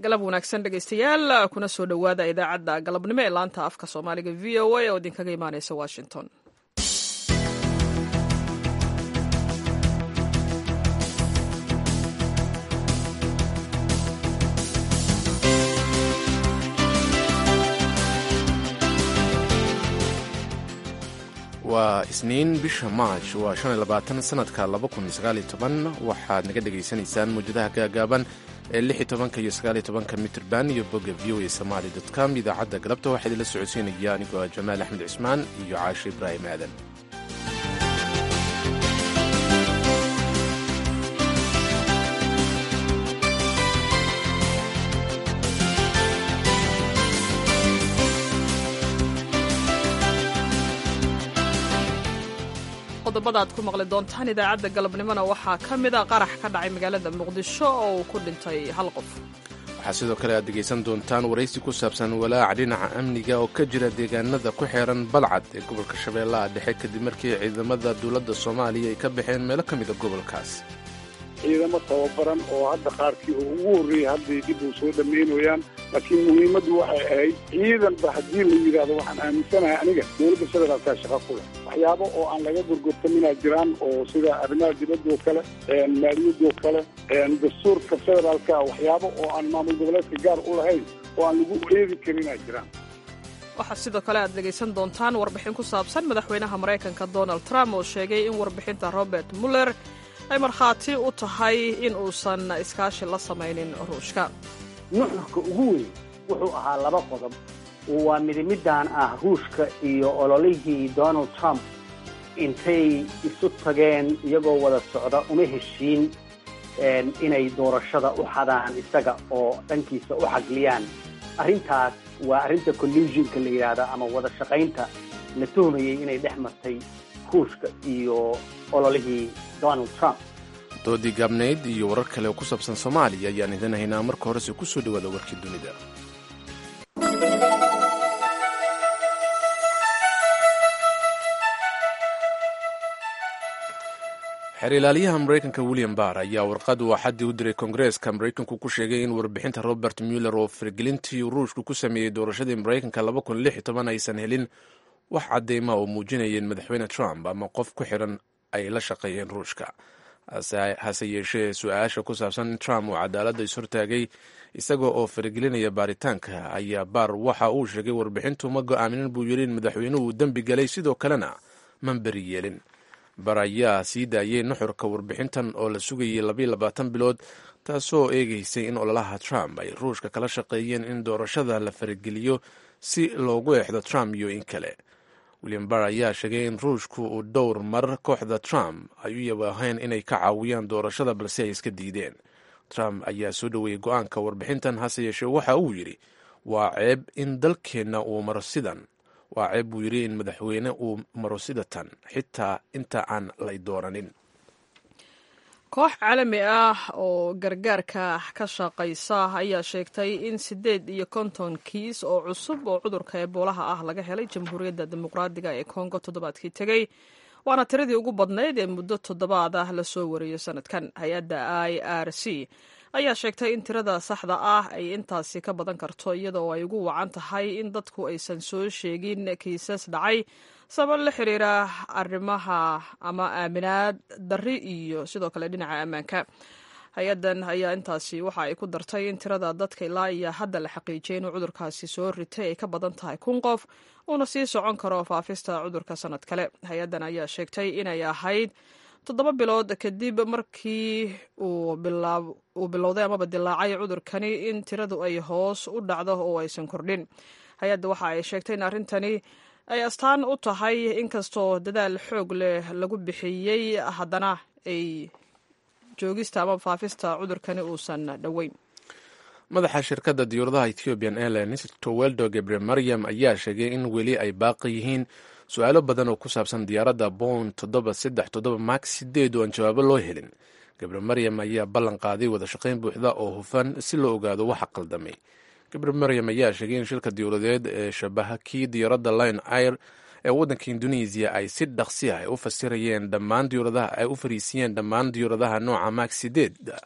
galab wanaagsan dhegaystayaal kuna soo dhowaada idaacadda galabnimo ee laanta afka soomaaliga v o a oo idinkaga imaaneysa washington waa isniin bisha maaj waa shan iyo labaatan sanadka laba kun iyo sagaal iyo toban waxaad naga dhagaysanaysaan mawjadaha gaagaaban ee lix iyo tobanka iyo sagaal iyo tobanka mitrban iyo bogga v o a somaali dot com idaacadda galabta waxaa idinla socodsiinaya anigoo ah jamaal axmed cismaan iyo caashe ibraahim aadan qodobada aad ku maqli doontaan idaacadda galabnimona waxaa ka mid a qarax ka dhacay magaalada muqdisho oo uu ku dhintay hal qof waxaa sidoo kale aad dhegaysan doontaan waraysi ku saabsan walaaca dhinaca amniga oo ka jira deegaanada ku xeeran balcad ee gobolka shabeellaha dhexe kadib markii ciidamada dowladda soomaaliya ay ka baxeen meelo ka mida gobolkaas ciidamo tababaran oo hadda qaarkii oo ugu horreeyey hadday dib uu soo dhammaynayaan laakiin muhiimaddu waxay ahayd ciidanba haddii la yidhaahdo waxaan aaminsanahay aniga dowladda federaalkaa shaqa ku leh waxyaabo oo aan laga gorgortaminaa jiraan oo sida arrimaha dibadoo kale maaliyadoo kale dastuurka federaalka waxyaabo oo aan maamul goboleedka gaar u lahayn oo aan lagu eedi karinaa jiraan waxaa sidoo kale aad dhegaysan doontaan warbixin ku saabsan madaxweynaha maraykanka donald trump oo sheegay in warbixinta robert muller ay markhaati u tahay in uusan iskaashi la samaynin ruushka nuxurka ugu weyn wuxuu ahaa laba qodob waa midimidaan ah ruushka iyo ololihii donald trump intay isu tageen iyagoo wada socda uma heshiin inay doorashada u xadaan isaga oo dhankiisa u xagliyaan arrintaas waa arrinta collusionka la yidhaahda ama wada shaqaynta la tuhmayey inay dhex martay ruushka iyo ololihii donald trump doodii gaabnayd iyo warar kale oo ku saabsan soomaaliya ayaan idin haynaa marka horese ku soo dhowaada warkii dunida xeer ilaaliyaha maraykanka william barr ayaa warqad uu axaddii u diray kongareeska maraykanku ku sheegay in warbixinta robert muller oo faragelintii ruushku ku sameeyey doorashadii maraykanka aysan helin wax cadeyma oo muujinayeen madaxweyne trump ama qof ku xiran ay la shaqeeyeen ruushka hase yeeshee su-aasha ku saabsan in trump uu cadaaladda ishortaagay isaga oo faragelinaya baaritaanka ayaa baar waxa uu sheegay warbixintu ma go-aaminin buu yidhi in madaxweynuhu uu dembi galay sidoo kalena man beri yeelin bar ayaa sii daayay nuxurka warbixintan oo la sugayay labayo labaatan bilood taasoo eegaysay in ololaha trump ay ruushka kala shaqeeyeen in doorashada la farageliyo si loogu eexdo trump iyo in kale william barr ayaa sheegay in ruushku uu dhowr mar kooxda trump ay u yabaahayn inay ka caawiyaan doorashada balse ay iska diideen trump ayaa soo dhoweeyey go-aanka warbixintan hase yeeshee waxa uu yidhi waa ceeb in dalkeenna uu maro sidan waa ceeb buu yidhi in madaxweyne uu maro sidatan xitaa inta aan lay dooranin koox caalami ah oo gargaarka ka shaqaysa ayaa sheegtay in siddeed iyo konton kiis oo cusub oo cudurka eboolaha ah laga helay jamhuuriyadda dimuqraadiga ee kongo toddobaadkii tegey waana tiradii ugu badnayd ee muddo toddobaad ah lasoo wariyo sanadkan hay-adda i r c ayaa sheegtay in tirada saxda ah ay intaasi ka badan karto iyadoo ay ugu wacan tahay in dadku aysan soo sheegin kiisas dhacay sabab la xiriira arrimaha ama aaminaad darri iyo sidoo kale dhinaca ammaanka hay-addan ayaa intaasi waxa ay ku dartay in tirada dadka ilaa iyo hadda la xaqiijiyay inuu cudurkaasi soo ritay ay ka badan tahay kun qof uuna sii socon karo faafista cudurka sanad kale hay-addan ayaa sheegtay inay ahayd toddoba bilood kadib markii uu bilowday amaba dilaacay cudurkani in tiradu ay hoos u dhacdo oo aysan kordhin hay-adda waxa ay sheegtay in arrintani ay astaan u tahay inkastoo dadaal xoog leh lagu bixiyey haddana ay joogista ama faafista cudurkani uusan dhoweyn madaxa shirkadda diyuuradaha ethiopian airlines toweldo gebre maryam ayaa sheegay in weli ay baaqi yihiin su-aalo badan oo ku saabsan diyaaradda bound toddoba saddex toddoba max sideed oo aan jawaabo loo helin gebre maryam ayaa ballan qaaday wada shaqayn buuxda oo hufan si loo ogaado waxa qaldamay gebre maryam ayaa sheegay in shilka diyuuradeed ee shabaha kii diyaaradda line air ee waddanka indonesiya ay si dhaqsi ah u fasirayeen dhammaan diyuuradaha ay u fariisiyeen dhammaan diyuuradaha nooca max sideed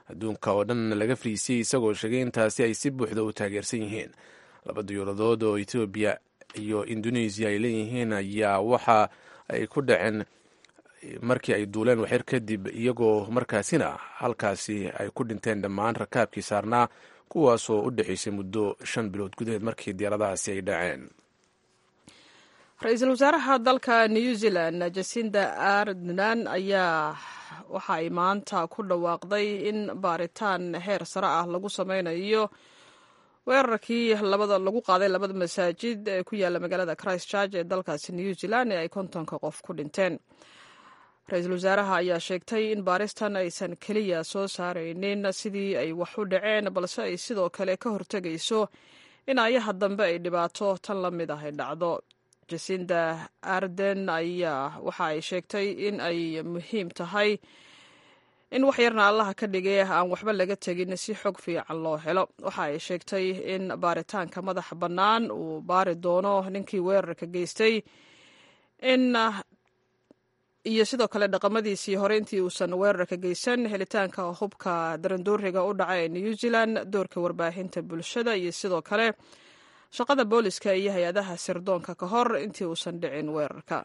adduunka oo dhan laga fariisiyey isagoo sheegay intaasi ay si buuxda u taageersan yihiin laba diyuuradood oo ethoobiya iyo indonesia ay leeyihiin ayaa waxa ay ku dhaceen markii ay duuleen waxyar kadib iyagoo markaasina halkaasi ay ku dhinteen dhammaan rakaabkii saarnaa kuwaasoo u dhexaysay muddo shan bilood gudaheed markii diyaaradahaasi ay dhaceen ra-iisul wasaaraha dalka new zealand jasinda ardnan ayaa waxa ay maanta ku dhawaaqday in baaritaan heer sare ah lagu sameynayo weerarkii labada lagu qaaday labada masaajid ee ku yaala magaalada christchurch ee dalkaasi new zealand ee ay kontonka qof ku dhinteen ra-iisul wasaaraha ayaa sheegtay in baaristan aysan keliya soo saaraynin sidii ay wax u dhaceen balse ay sidoo kale ka hortegayso in ayaha dambe ay dhibaato tan la mid ah ay dhacdo jasinda arden ayaa waxa ay sheegtay in ay muhiim tahay in wax yarna allaha ka dhigay aan waxba laga tegin si xog fiican loo helo waxa ay sheegtay in baaritaanka madaxa bannaan uu baari doono ninkii weerarka geystay in iyo sidoo kale dhaqamadiisii hore intii uusan weerarka geysan helitaanka hubka darandooriga u dhaca ee new zealand doorka warbaahinta bulshada iyo sidoo kale shaqada booliska iyo hay-adaha sirdoonka ka hor intii uusan dhicin weerarka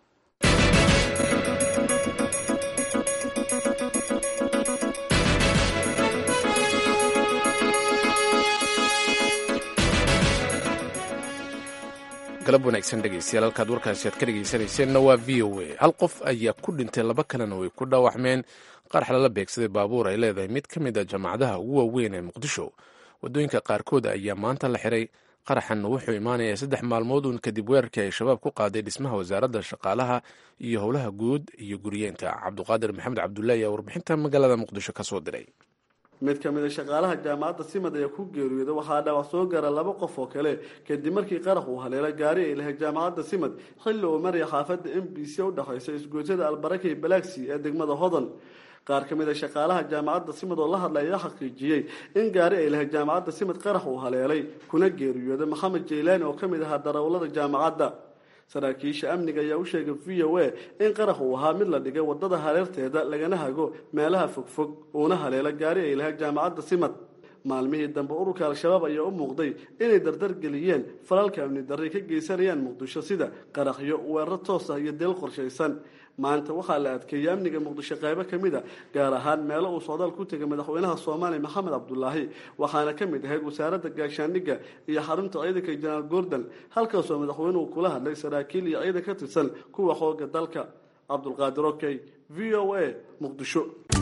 galab wanaagsan dhegeystayaal halkaad warkaasi aad ka dhegeysanayseena waa v o a hal qof ayaa ku dhintay laba kalena way ku dhaawacmeen qarax lala beegsaday baabuur ay leedahay mid ka mid a jaamacadaha ugu waaweyn ee muqdisho waddooyinka qaarkood ayaa maanta la xiray qaraxan wuxuu imaanayaa saddex maalmood uun kadib weerarkii ay shabaab ku qaaday dhismaha wasaaradda shaqaalaha iyo howlaha guud iyo guriyeenta cabduqaadir maxamed cabdullaahi ayaa warbixinta magaalada muqdisho ka soo diray mid ka mid a shaqaalaha jaamacadda simad ayaa ku geeriyooday waxaa dhaawac soo gaara laba qof oo kale kadib markii qarax uu haleelo gaari ay lahayd jaamacadda simad xilli uu maraya xaafadda m b c u dhexaysa isgoosada albarakay balaaksi ee degmada hodan qaar ka mid a shaqaalaha jaamacadda simad oo la hadlay ayaa xaqiijiyey in gaari ay lahayd jaamacadda simad qarax uu haleelay kuna geeriyooday maxamed jaylaani oo ka mid ahaa darawallada jaamacadda saraakiisha amniga ayaa u sheegay v o a in qarax uu ahaa mid la dhigay wadada hareerteeda lagana hago meelaha fogfog uuna haleelo gaari ay lahayd jaamacadda simad maalmihii dambe ururka al-shabaab ayaa u muuqday inay dardar geliyeen falalka amni darray ka geysanayaan muqdisho sida qaraxyo weerar toos ah iyo deel qorshaysan maanta waxaa la adkeeyey amniga muqdisho qaybo ka mid a gaar ahaan meelo uu socdaal ku tegay madaxweynaha soomaaliya maxamed cabdulaahi waxaana ka mid ahayd wasaaradda gaashaandhigga iyo xarunta ciidanka jenaraal gordon halkaasoo madaxweynuhu kula hadlay saraakiil iyo ciidan ka tirsan kuwa xooga dalka cabdulqaadir okey v o a muqdisho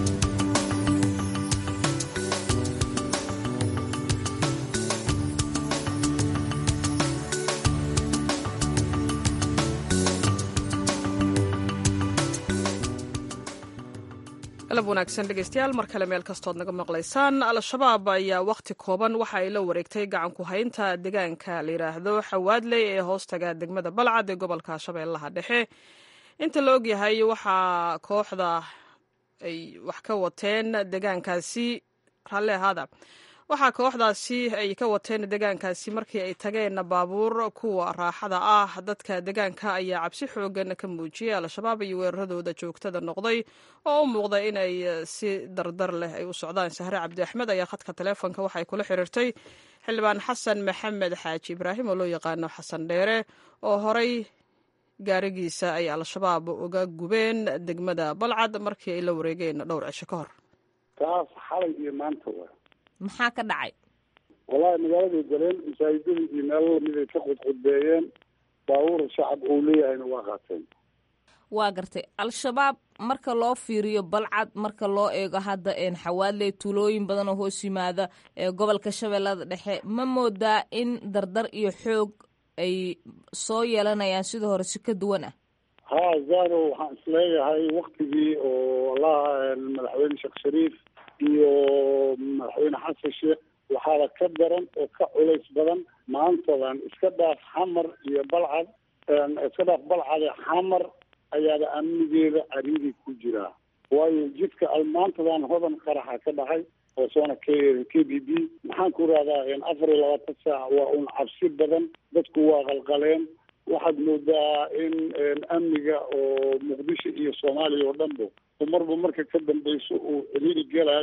galab wanaagsan dhegeystayaal mar kale meel kastood naga maqlaysaan al-shabaab ayaa wakhti kooban waxa ay la wareegtay gacanku haynta deegaanka la yidhaahdo xawaadley ee hoostaga degmada balcad ee gobolka shabeellaha dhexe inta la ogyahay waxaa kooxda ay wax ka wateen deegaankaasi ralle ahaada waxaa kooxdaasi ay ka wateen deegaankaasi markii ay tageen baabuur kuwa raaxada ah dadka deegaanka ayaa cabsi xoogan ka muujiyay al-shabaab iyo weeraradooda joogtada noqday oo u muuqda in ay si dardar leh ay u socdaan sahre cabdi axmed ayaa khadka taleefonka waxay kula xiriirtay xildhibaan xasan maxamed xaaji ibraahim oo loo yaqaano xasan dheere oo horay gaarigiisa ay al-shabaab uga gubeen degmada balcad markii ay la wareegeen dhowr cisho ka hor taas xalay iyo maanta waa maxaa ka dhacay wallahi magaaladay galeen masaajidadii iyo meelo lamid ay ka qudqudbeeyeen baabuur shacab uu leeyahayna waa qaateen waa gartay al-shabaab marka loo fiiriyo balcad marka loo eego hadda xawaadley tuulooyin badan oo hoos yimaada ee gobolka shabeellada dhexe ma moodaa in dardar iyo xoog ay soo yeelanayaan sida hore si ka duwan ah ha zaro waxaan isleeyahay waktigii oo allaha madaxweyne sheekh shariif iyo madaxweyne xasan sheekh waxaaba ka daran oo ka culays badan maantadan iska dhaaf xamar iyo balcad iska dhaaf balcade xamar ayaaba amnigeeda cariiri ku jiraa waayo jidka maantadan hodan qaraxa ka dhacay oo soona k k b b maxaan ku rahdaa afar iyo labaatan saac waa un cabsi badan dadku waa qalqaleen waxaad moodaa in amniga oo muqdisho iyo soomaaliya oo dhanba marba marka ka dambeyso uu ciriiri gelaayo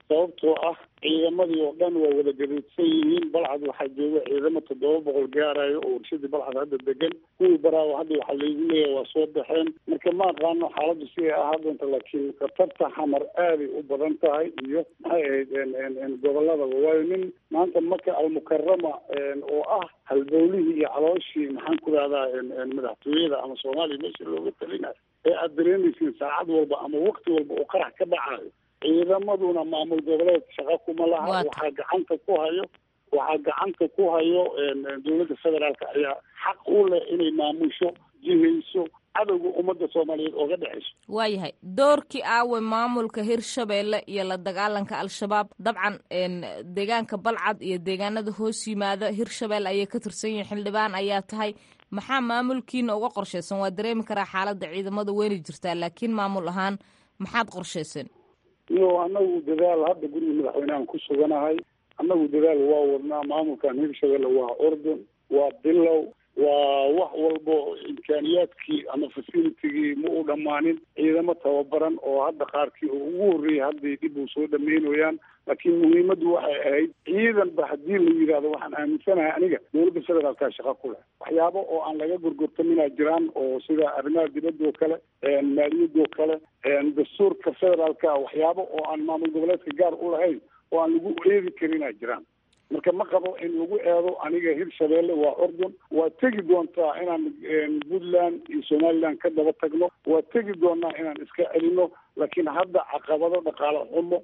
sababtoo ah ciidamadii oo dhan waa wada gaduudsan yihiin balcad waxaa jooga ciidamo toddoba boqol gaarayo oo warshadii balcad hadda degan kuwii baraawo hadda waxaa laygu leeyahay waa soo baxeen marka ma aqaano xaaladdu si ay ahaa doonta laakiin khatarta xamar aaday u badan tahay iyo maxay ahayd goboladaba waayo nin maanta maka almukarama oo ah halbowlihii iyo calooshii maxaan ku rahdaa madaxtooyada ama soomaaliya meesha looga talinayo ee aada dareemaysiin saacad walba ama wakti walba oo qarax ka dhacayo ciidamaduna maamul goboleed shaqo kuma laha waxaa gacanta ku hayo waxaa gacanta ku hayo dowladda federaalka ayaa xaq u leh inay maamusho jihayso cadowga ummadda soomaaliyeed ooga dhexayso waayahay doorkii aawe maamulka hirshabeelle iyo la dagaalanka al-shabaab dabcan deegaanka balcad iyo deegaanada hoos yimaada hirshabeelle ayay ka tirsan yihiin xildhibaan ayaa tahay maxaa maamulkiina uga qorshaysan waa dareemi karaa xaaladda ciidamada weyni jirtaa laakiin maamul ahaan maxaad qorshayseen iyo annagu dadaal hadda guriga madaxweynehan ku suganahay annagu dadaal waa wadnaa maamulkan hirshabelle waa ordon waa bilow waa wax walbo imkaaniyaadkii ama facilitigii ma u dhammaanin ciidamo tababaran oo hadda qaarkii oo ugu horreeyay hadday dib u soo dhameynayaan laakiin muhiimaddu waxay ahayd ciidanba haddii la yidhaahdo waxaan aaminsanahay aniga dowladda federaalkaa shaqo ku leh waxyaabo oo aan laga gorgortaminaa jiraan oo sida arrimaha dibadda oo kale maaliyadda oo kale dastuurka federaalka waxyaabo oo aan maamul goboleedka gaar u lahayn oo aan lagu eedi karinaa jiraan marka ma qabo in lagu eedo aniga hirshabeelle waa ordon waa tegi doontaa inaan puntland iyo somaliland ka daba tagno waa tegi doonaa inaan iska celino laakiin hadda caqabado dhaqaale xumo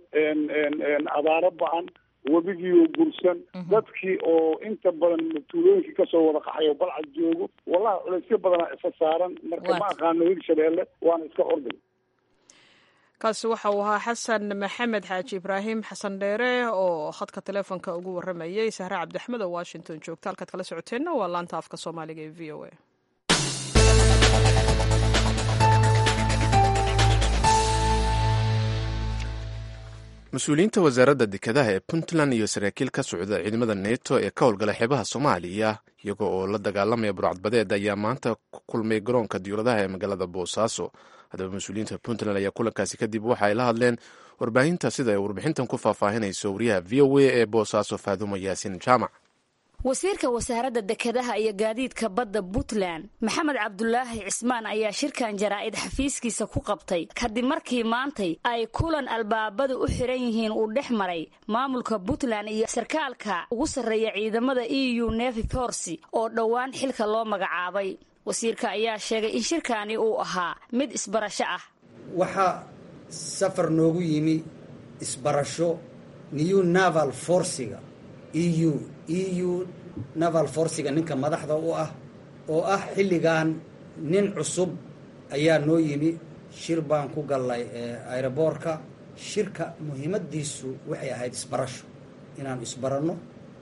abaaro ba-an webigiioo gursan dadkii oo inta badan tuulooyinkii kasoo wada qaxay oo balcad joogo wallahi culaysyo badanaa isa saaran marka ma aqaano hirshabeelle waana iska ordon kaasi waxa uu ahaa xasan maxamed xaaji ibraahim xasan dheere oo khadka teleefonka ugu waramayay sahre cabdiaxmed oo washington joogta halkaad kala socoteenna waa laanta afka soomaaliga ee v o a mas-uuliyiinta wasaaradda dekedaha ee puntland iyo saraakiil ka socda ciidamada neto ee ka howlgala xeebaha soomaaliya iyaga oo la dagaalamaya burcadbadeed ayaa maanta ku kulmay garoonka diyuuradaha ee magaalada boosaaso haddaba mas-uuliyiinta puntland ayaa kulankaasi kadib waxa ay la hadleen warbaahinta sida ay warbixintan ku faahfaahinayso wariyaha v o a ee boosaaso faadumo yaasin jaamac wasiirka wasaaradda dekedaha iyo gaadiidka badda puntland maxamed cabdulaahi cismaan ayaa shirkan jaraa'id xafiiskiisa ku qabtay kadib markii maantay ay kulan albaabadu u xiran yihiin uu dhex maray maamulka puntland iyo sarkaalka ugu sarreeya ciidamada e u nevi forsi oo dhowaan xilka loo magacaabay wasiirka ayaa sheegay in shirkaani uu ahaa mid isbarasho ah waxaa safar noogu yimi isbarasho new naval forsiga eu eu naval forsiga ninka madaxda u ah oo ah xilligan nin cusub ayaa noo yimi shir baan ku gallay aeroboorka shirka muhiimadiisu waxay ahayd isbarasho inaan isbaranno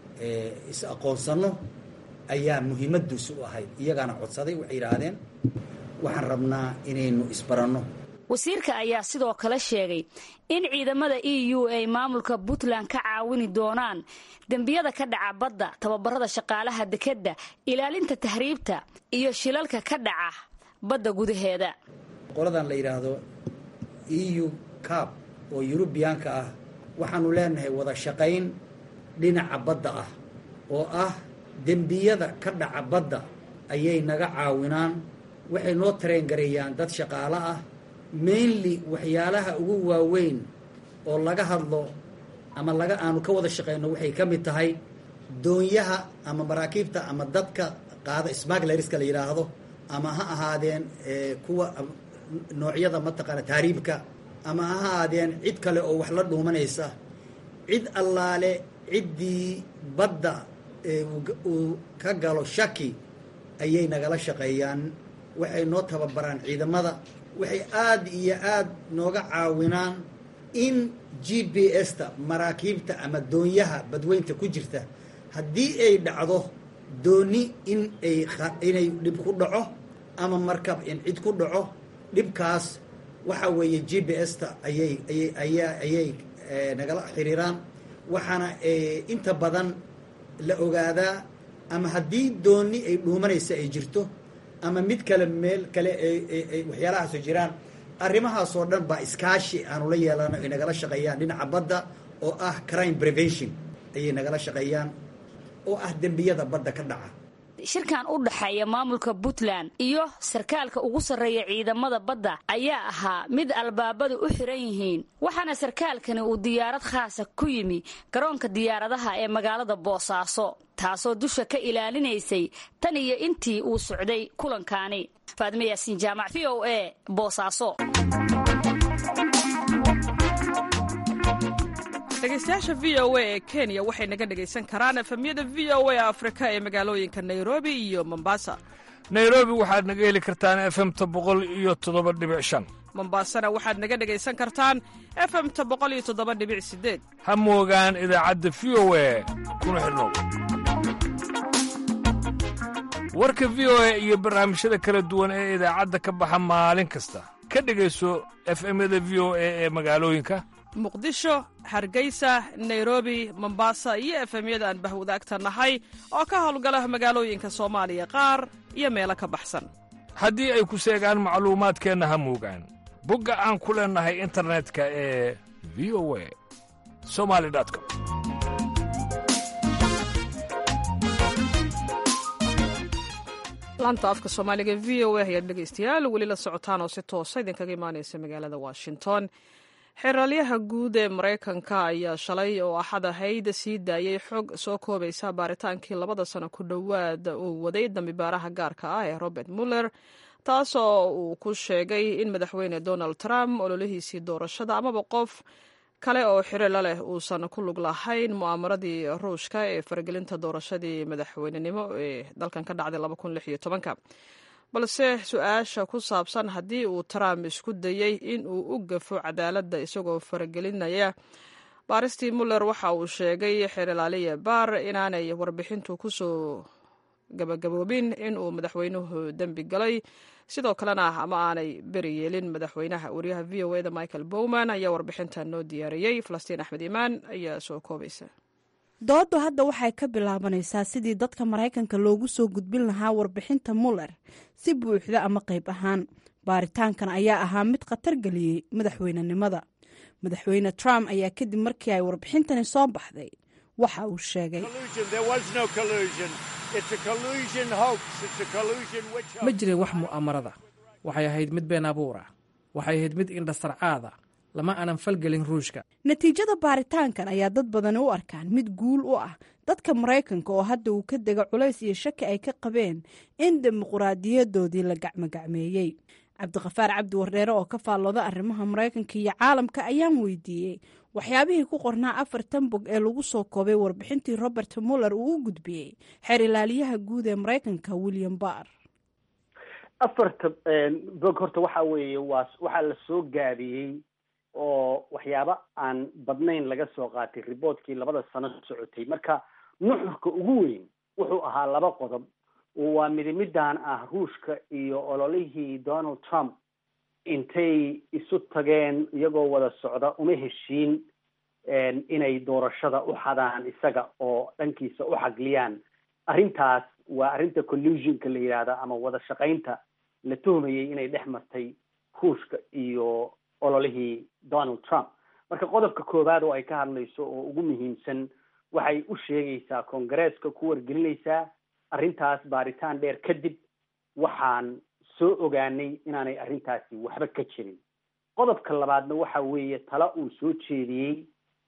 is aqoonsanno ayaa muhiimadiisu u ahayd iyagaana codsaday waxay yidhaahdeen waxaan rabnaa inaynu isbaranno wasiirka ayaa sidoo kale sheegay in ciidamada e u ay maamulka puntland ka caawini doonaan dembiyada ka dhaca badda tababarada shaqaalaha dekedda ilaalinta tahriibta iyo shilalka ka dhaca badda gudaheeda qoladan la yidhaahdo e u cab oo yurubiyaanka ah waxaanu leenahay wada shaqayn dhinaca badda ah oo ah dembiyada ka dhaca badda ayay naga caawinaan waxay noo tareengareeyaan dad shaqaalo ah mainly waxyaalaha ugu waaweyn oo laga hadlo ama laga aanu ka wada shaqeyno waxay ka mid tahay doonyaha ama maraakiibta ama dadka qaada smaglerska la yidhaahdo ama ha ahaadeen kuwa noocyada mataqaana taariibka ama ha ahaadeen cid kale oo wax la dhuumanaysa cid allaale ciddii badda uu ka galo shaki ayay nagala shaqeeyaan waxay noo tababaraan ciidamada waxay aada iyo aada nooga caawinaan in g b s-ta maraakiibta ama doonyaha badweynta ku jirta haddii ay dhacdo dooni in ay inay dhib ku dhaco ama markab in cid ku dhaco dhibkaas waxa weeye g b s-ta ayay ayay ayaa ayay nagala xiriiraan waxaana inta badan la ogaadaa ama haddii dooni ay dhuumanaysa ay jirto ama mid kale meel kale waxyaalahaasoo jiraan arrimahaasoo dhan baa iskaashi aanu la yeelano ay nagala shaqeeyaan dhinaca badda oo ah crime prevention ayay nagala shaqeeyaan oo ah dembiyada badda ka dhaca shirkan u dhexeeya maamulka puntland iyo sarkaalka ugu sarreeya ciidamada badda ayaa ahaa mid albaabadu u xiran yihiin waxaana sarkaalkani uu diyaarad khaasa ku yimi garoonka diyaaradaha ee magaalada boosaaso taasoo dusha ka ilaalinaysay tan iyo intii uu socday kulankaani faadime yaasiin jaamac v o a boosaaso dhegeystayaasha v o a ee kenya waxay naga dhegaysan karaan efemyada v o a afrika ee magaalooyinka nairobi iyo mombasa nairobi waxaad naga heli kartaan efemta boqol iyo toddoba dhibic shan mombasana waxaad naga dhegaysan kartaan efemta boqol iyo toddoba dhibic sideed ha moogaan idaacadda v o a kuna xidhnow warka v o a iyo barnaamijyada kala duwan ee idaacadda ka baxa maalin kasta ka dhegayso efemyada v o a ee magaalooyinka muqdisho hargeysa nairobi mombasa iyo efemyada aan bahwadaagta nahay oo ka howlgala magaalooyinka soomaaliya qaar iyo meelo ka baxsan haddii ay ku seegaan macluumaadkeenna ha moogaan bogga aan ku leennahay internetka ee v o a somali com laanta afka soomaaliga v o a ayaad dhegaystayaal weli la socotaan oo si toosa idinkaga imaanaysa magaalada washington xeraalyaha guud ee maraykanka ayaa shalay oo axad ahayd sii daayey xog soo koobaysa baaritaankii labada sano ku dhowaad uu waday dambibaaraha gaarka ah ee robert muller taasoo uu ku sheegay in madaxweyne donald trump ololihiisii doorashada amaba qof kale oo xirilo leh uusan ku lug lahayn mu'aamaradii ruushka ee faragelinta doorashadii madaxweynenimo ee dalkan ka dhacday balse su-aasha ku saabsan haddii uu trump isku dayey in uu u gafo cadaaladda isagoo faragelinaya baaristii muller waxa uu sheegay xeerlaaliya baar inaanay warbixintu kusoo gabagaboobin in uu madaxweynuhu dembi galay sidoo kalena ama aanay beri yeelin madaxweynaha wariyaha v o eda michael bowman ayaa warbixintan noo diyaariyey falastiin axmed imaan ayaa soo koobaysa dooddu hadda waxay ka bilaabanaysaa sidii dadka maraykanka loogu soo gudbin lahaa warbixinta muller si buuxda ama qayb ahaan baaritaankan ayaa ahaa mid khatar geliyey madaxweynenimada madaxweyne trump ayaa kadib markii ay warbixintani soo baxday waxa uu sheegay ma jirin wax mu'aamarada waxay ahayd mid been abuura waxay ahayd mid indhasarcaada lama aanan falgelin ruushka natiijada baaritaankan ayaa dad badani u arkaan mid guul u ah dadka maraykanka oo hadda uu ka dega culays iyo shaki ay ka qabeen in dimuquraadiyadoodii la gacmogacmeeyey cabdiqafaar cabdi wardheere oo ka faallooda arrimaha maraykanka iyo caalamka ayaan weydiiyey waxyaabihii ku qornaa afartan bog ee lagu soo koobay warbixintii robert muller uu u gudbiyey xeer ilaaliyaha guud ee maraykanka william barr afarta bog horta waxa weeye waa waxaa la soo gaabiyey oo waxyaabo aan badnayn laga soo qaatay riboortkii labada sano socotay marka nuxurka ugu weyn wuxuu ahaa laba qodob waa midimidan ah ruushka iyo ololihii donald trump intay isu tageen iyagoo wada socda uma heshiin inay doorashada u xadaan isaga oo dhankiisa u xagliyaan arrintaas waa arrinta collusionka la yidhaahda ama wada shaqaynta la tuhmayay inay dhex martay ruushka iyo ololihii donald trump marka qodobka koowaad oo ay ka hadlayso oo ugu muhiimsan waxay u sheegaysaa kongareeska ku wargelinaysaa arrintaas baaritaan dheer kadib waxaan soo ogaanay inaanay arrintaasi waxba ka jirin qodobka labaadna waxa weeye tala uu soo jeediyey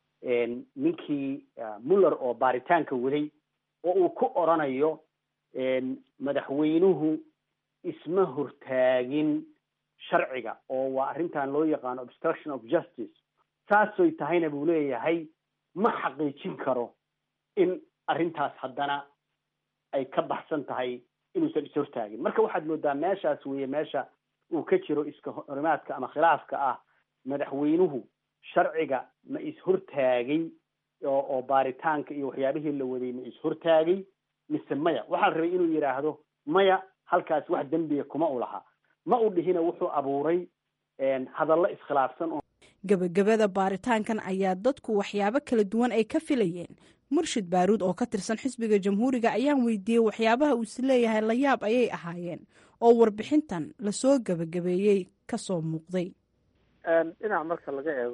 ninkii muller oo baaritaanka waday oo uu ku oranayo madaxweynuhu isma hortaagin sharciga oo waa arrintan loo yaqaano obstruction of justice saasoy tahayna buu leeyahay ma xaqiijin karo in arrintaas haddana ay ka baxsan tahay inuusan ishortaagin marka waxaad moodaa meeshaas weeye meesha uu ka jiro iska horimaadka ama khilaafka ah madaxweynuhu sharciga ma ishortaagay oo oo baaritaanka iyo waxyaabihii la waday ma ishortaagay mise maya waxaa la rabay inuu yidhaahdo maya halkaas wax dembiga kuma u laha ma u dhihina wuxuu abuuray hadallo iskhilaafsan oo gebagabada baaritaankan ayaa dadku waxyaabo kala duwan ay ka filayeen murshid baaruud oo ka tirsan xisbiga jamhuuriga ayaan weydiiyey waxyaabaha uu is leeyahay layaab ayay ahaayeen oo warbixintan lasoo gebagabeeyey kasoo muuqday dhinac marka laga eego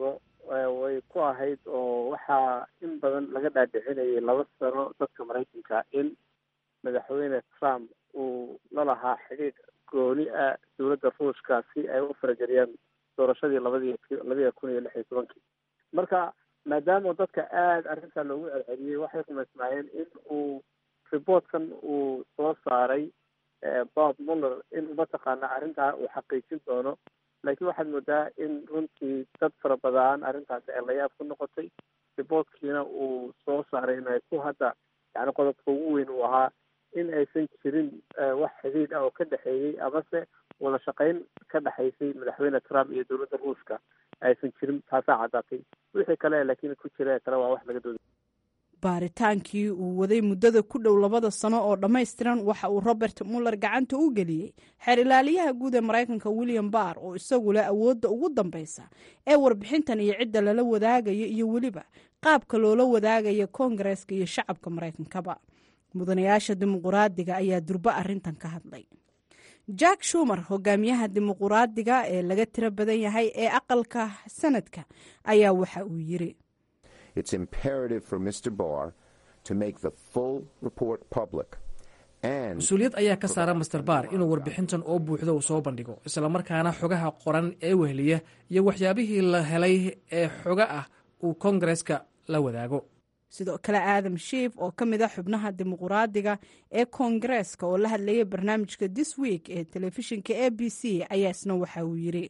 way ku ahayd oo waxaa in badan laga dhaadhicinayay laba sano dadka maraykanka in madaxweyne trump uu la lahaa xidhiidh gooni ah dowladda ruushka si ay u farageliyaan doorashadii labadii labaiya kun iyo lix iyo tobankii marka maadaama dadka aada arrintaa loogu celceliyey waxay rumaysnaayeen in uu reportkan uu soo saaray bob muller in mataqaana arrintaa uu xaqiijin doono laakiin waxaad moodaa in runtii dad fara badan arrintaasi ay layaab ku noqotay reportkiina uu soo saaray inay ku hadda yani qodobka ugu weyn uu ahaa in aysan jirin wax xidhiidh ah oo ka dhexeeyey amase wada shaqayn ka dhexaysay madaxweyne trump iyo dowladda ruushka aysan jirin taasaa caddaatay wixii kale laakiin ku jira kale waa wax laga dooda baaritaankii uu waday muddada ku dhow labada sano oo dhammaystiran waxa uu robert muller gacanta u geliyey xeer ilaaliyaha guud ee maraykanka william barr oo isagu leh awoodda ugu dambaysa ee warbixintan iyo cidda lala wadaagayo iyo weliba qaabka loola wadaagaya koongareeska iyo shacabka maraykankaba mudanayaasha dimuquraadiga ayaa durbo arrintan ka hadlay jack shumer hogaamiyaha dimuquraadiga ee laga tiro badan yahay ee aqalka sanadka ayaa waxa uu yiri It's imperative for Mr. Barr to make the full report public. mas-uuliyad ayaa ka saara master baar inuu warbixintan oo buuxda uu soo bandhigo islamarkaana xogaha qoran ee weheliya iyo waxyaabihii la helay ee xoga ah uu koongareska la wadaago sidoo kale aadam shiif oo ka mid a xubnaha dimuquraadiga ee koongareeska oo la hadlayay barnaamijka this week ee telefishinka a b c ayaa isna waxa uu yiri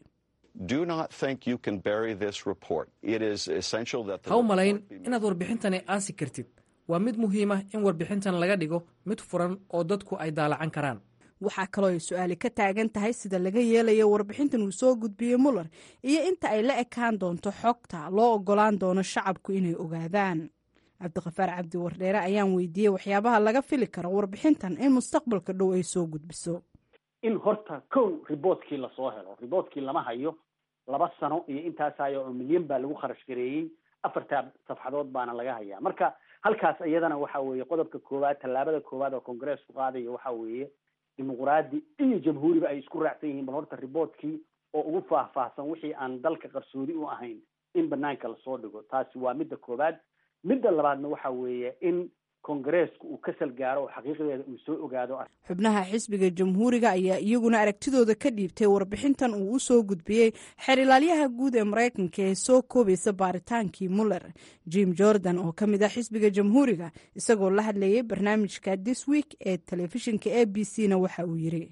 ha u malayn inaad warbixintani aasi kartid waa mid muhiima in warbixintan laga dhigo mid furan oo dadku ay daalacan karaan waxaa kaloo ay su-aali ka taagan tahay sida laga yeelayo warbixintan uu soo gudbiyey muller iyo inta ay la ekaan doonto xogta loo ogolaan doono shacabku inay ogaadaan cabdiqafaar cabdi wardheere ayaan weydiiyey waxyaabaha laga fili karo warbixintan in mustaqbalka dhow ay soo gudbiso in horta kow riboortkii lasoo helo riboortkii lama hayo laba sano iyo intaasayo oo milyan baa lagu kharash gareeyey afartaa safxadood baana laga hayaa marka halkaas iyadana waxa weeye qodobka koowaad tallaabada koowaad oo kongareesku qaadayo waxa weeye dimuquraadi iyo jamhuuriba ay isku raacsan yihiin bal horta riboortkii oo ugu faahfaahsan wixii aan dalka qarsoodi u ahayn in banaanka lasoo dhigo taasi waa midda koowaad midda labaadna waxa weeye in kongareesku uu ka salgaaro oo xaqiiqdeeda uu soo ogaado xubnaha xisbiga jamhuuriga ayaa iyaguna aragtidooda ka dhiibtay warbixintan uu u soo gudbiyey xeer ilaalyaha guud ee maraykanka ee soo koobaysa baaritaankii muller jim jordan oo ka mid ah xisbiga jamhuuriga isagoo la hadlayay barnaamijka this week ee telefishinka a b c na waxa uu yiri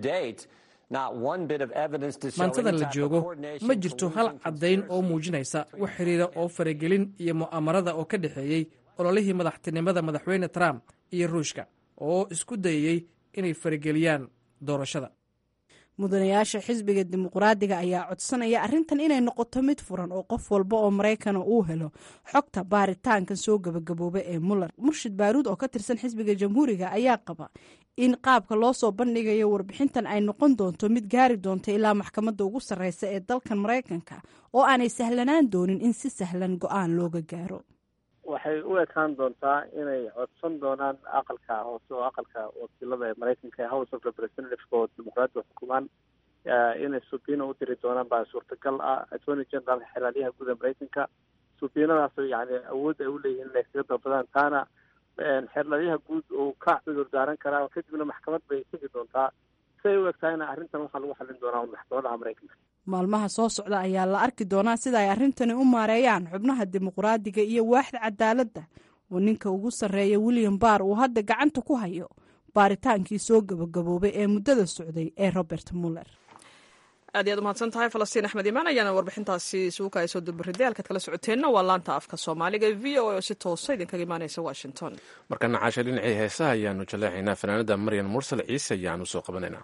maantada la joogo ma jirto hal caddayn oo muujinaysa wax xiriira oo faragelin iyo mu'amarada oo ka dhexeeyey ololihii madaxtinimada madaxweyne trump iyo ruushka oo isku dayayey inay farageliyaan doorashada mudanayaasha xisbiga dimuquraadiga ayaa codsanaya arrintan inay noqoto mid furan oo qof walba oo maraykana uu helo xogta baaritaankan soo gabagabooba ee muller murshid baaruud oo ka tirsan xisbiga jamhuuriga ayaa qaba in qaabka loo soo bandhigayo warbixintan ay noqon doonto mid gaari doonta ilaa maxkamadda ugu sarreysa ee dalkan maraykanka oo aanay sahlanaan doonin in si sahlan go-aan looga gaaro waxay u ekaan doontaa inay codsan doonaan aqalka hoose oo aqalka wakiilada ee maraykanka ee house of representatives oo dimuqraadiga xukumaan inay subiina u diri doonaan baa suurtagal ah attorney general xeraalyaha guud ee maraykanka subiinadaas yani awood ay uleeyihiin inay kaga dalbadaan taana xeerlalyaha guud uu ka cudur daaran karaa kadibna maxkamad bay tegi doontaa si ay u egtahayna arrintan waxaa lagu xallin doonaa maxkamadaha maraykanka maalmaha soo socda ayaa la arki doonaa sida ay arrintani u maareeyaan xubnaha dimuqraadiga iyo waaxda cadaaladda oo ninka ugu sarreeya william barr uu hadda gacanta ku hayo baaritaankii soo gabagaboobay ee muddada socday ee robert muller aad iyaad umahadsan tahay falastiin axmed imaan ayaana warbixintaasi isugu ay soo dulbaridey halkaad kala socoteenna waa laanta afka soomaaliga v o a oo si toosa idinkaga imaaneysa washington markana caasha dhinacii heesaha ayaanu jaleexaynaa fanaanada maryan mursal ciise ayaanu soo qabanaynaa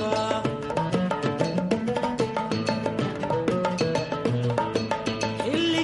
xilli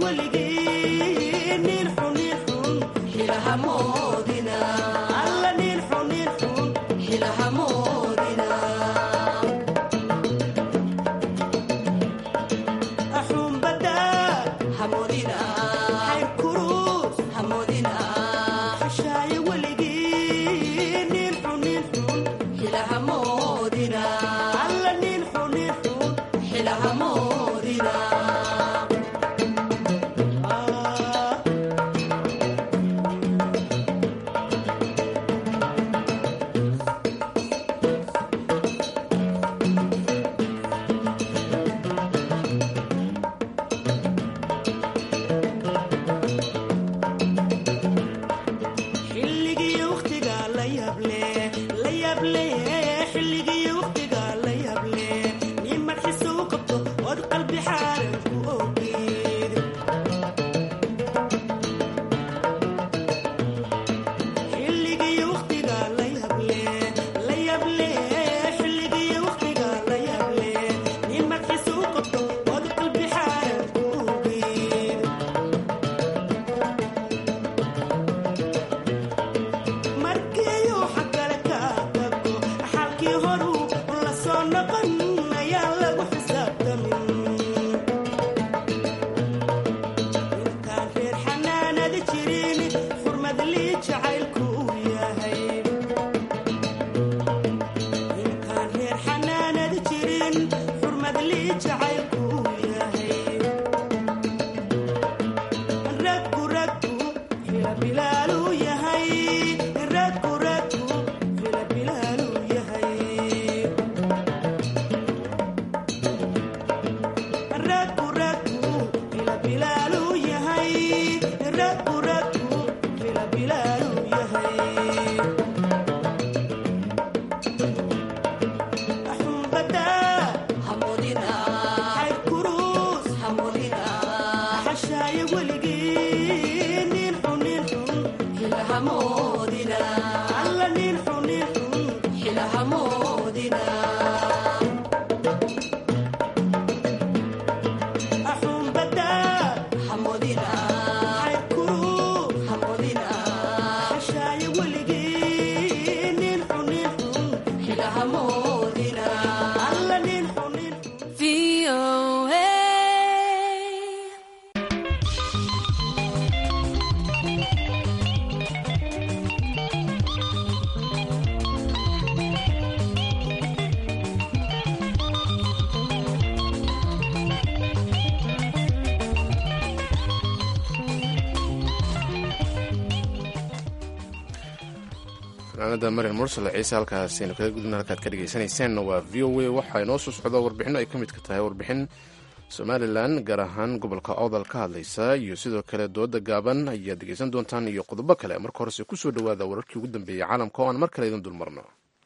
fanaanada marian mursale ciise halkaasaynu kaga gudubna halkaad ka dhegaysanaysaanna waa v o a waxaa inoo soo socda warbixinno ay ka midka tahay warbixin somalilan gaar ahaan gobolka awdal ka hadlaysa iyo sidoo kale dooda gaaban ayaad dhegaysan doontaan iyo qodobo kale marka horese kusoo dhowaada wararkii ugu dambeeyey caalamka oo aan mar kale idin dulmarno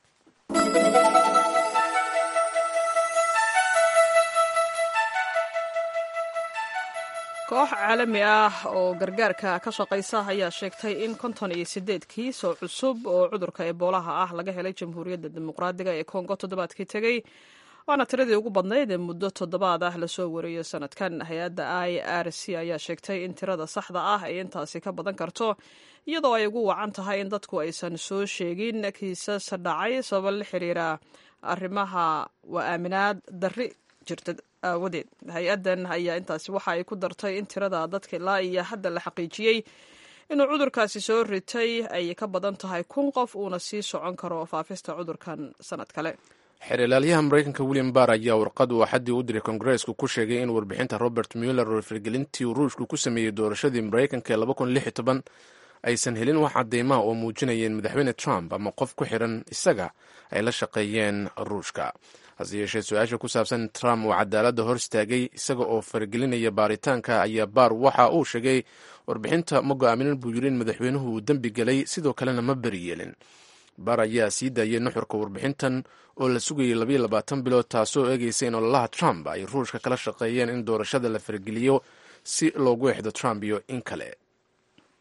koox caalami ah oo gargaarka ka shaqaysa ayaa sheegtay in konton iyo sideed kiis oo cusub oo cudurka eboolaha ah laga helay jamhuuriyadda dimuqraadiga ee kongo toddobaadkii tegey waana tiradii ugu badnayd ee muddo toddobaad ah lasoo wariyo sanadkan hay-adda i r c ayaa sheegtay in tirada saxda ah ay intaasi ka badan karto iyadoo ay ugu wacan tahay in dadku aysan soo sheegin kiisas dhacay sababa la xiriira arrimaha waa aaminaad darri jirta aawadeed hay-addan ayaa intaasi waxa ay ku dartay in tirada dadka ilaa iyo hadda la xaqiijiyey inuu cudurkaasi soo ritay ay ka badan tahay kun qof uuna sii socon karo faafista cudurkan sanad kale xeerilaalyaha maraykanka william barr ayaa warqad uu axaddii u diray kongareesku ku sheegay in warbixinta robert muller oo firgelintii ruushku ku sameeyey doorashadii maraykanka ee aysan helin wax cadeymaha oo muujinayeen madaxweyne trump ama qof ku xiran isaga ay la shaqeeyeen ruushka hase yeeshee su-aasha ku saabsan trump oo cadaaladda hor istaagay isaga oo faragelinaya baaritaanka ayaa baar waxa uu sheegay warbixinta ma go-aaminin buu yiri in madaxweynuhu uu dembi gelay sidoo kalena ma beri yeelin baar ayaa sii daayay nuxurka warbixintan oo la sugayay labayo labaatan bilood taasoo eegaysa in ololaha trump ay ruushka kala shaqeeyeen in doorashada la farageliyo si loogu exdo trump iyo in kale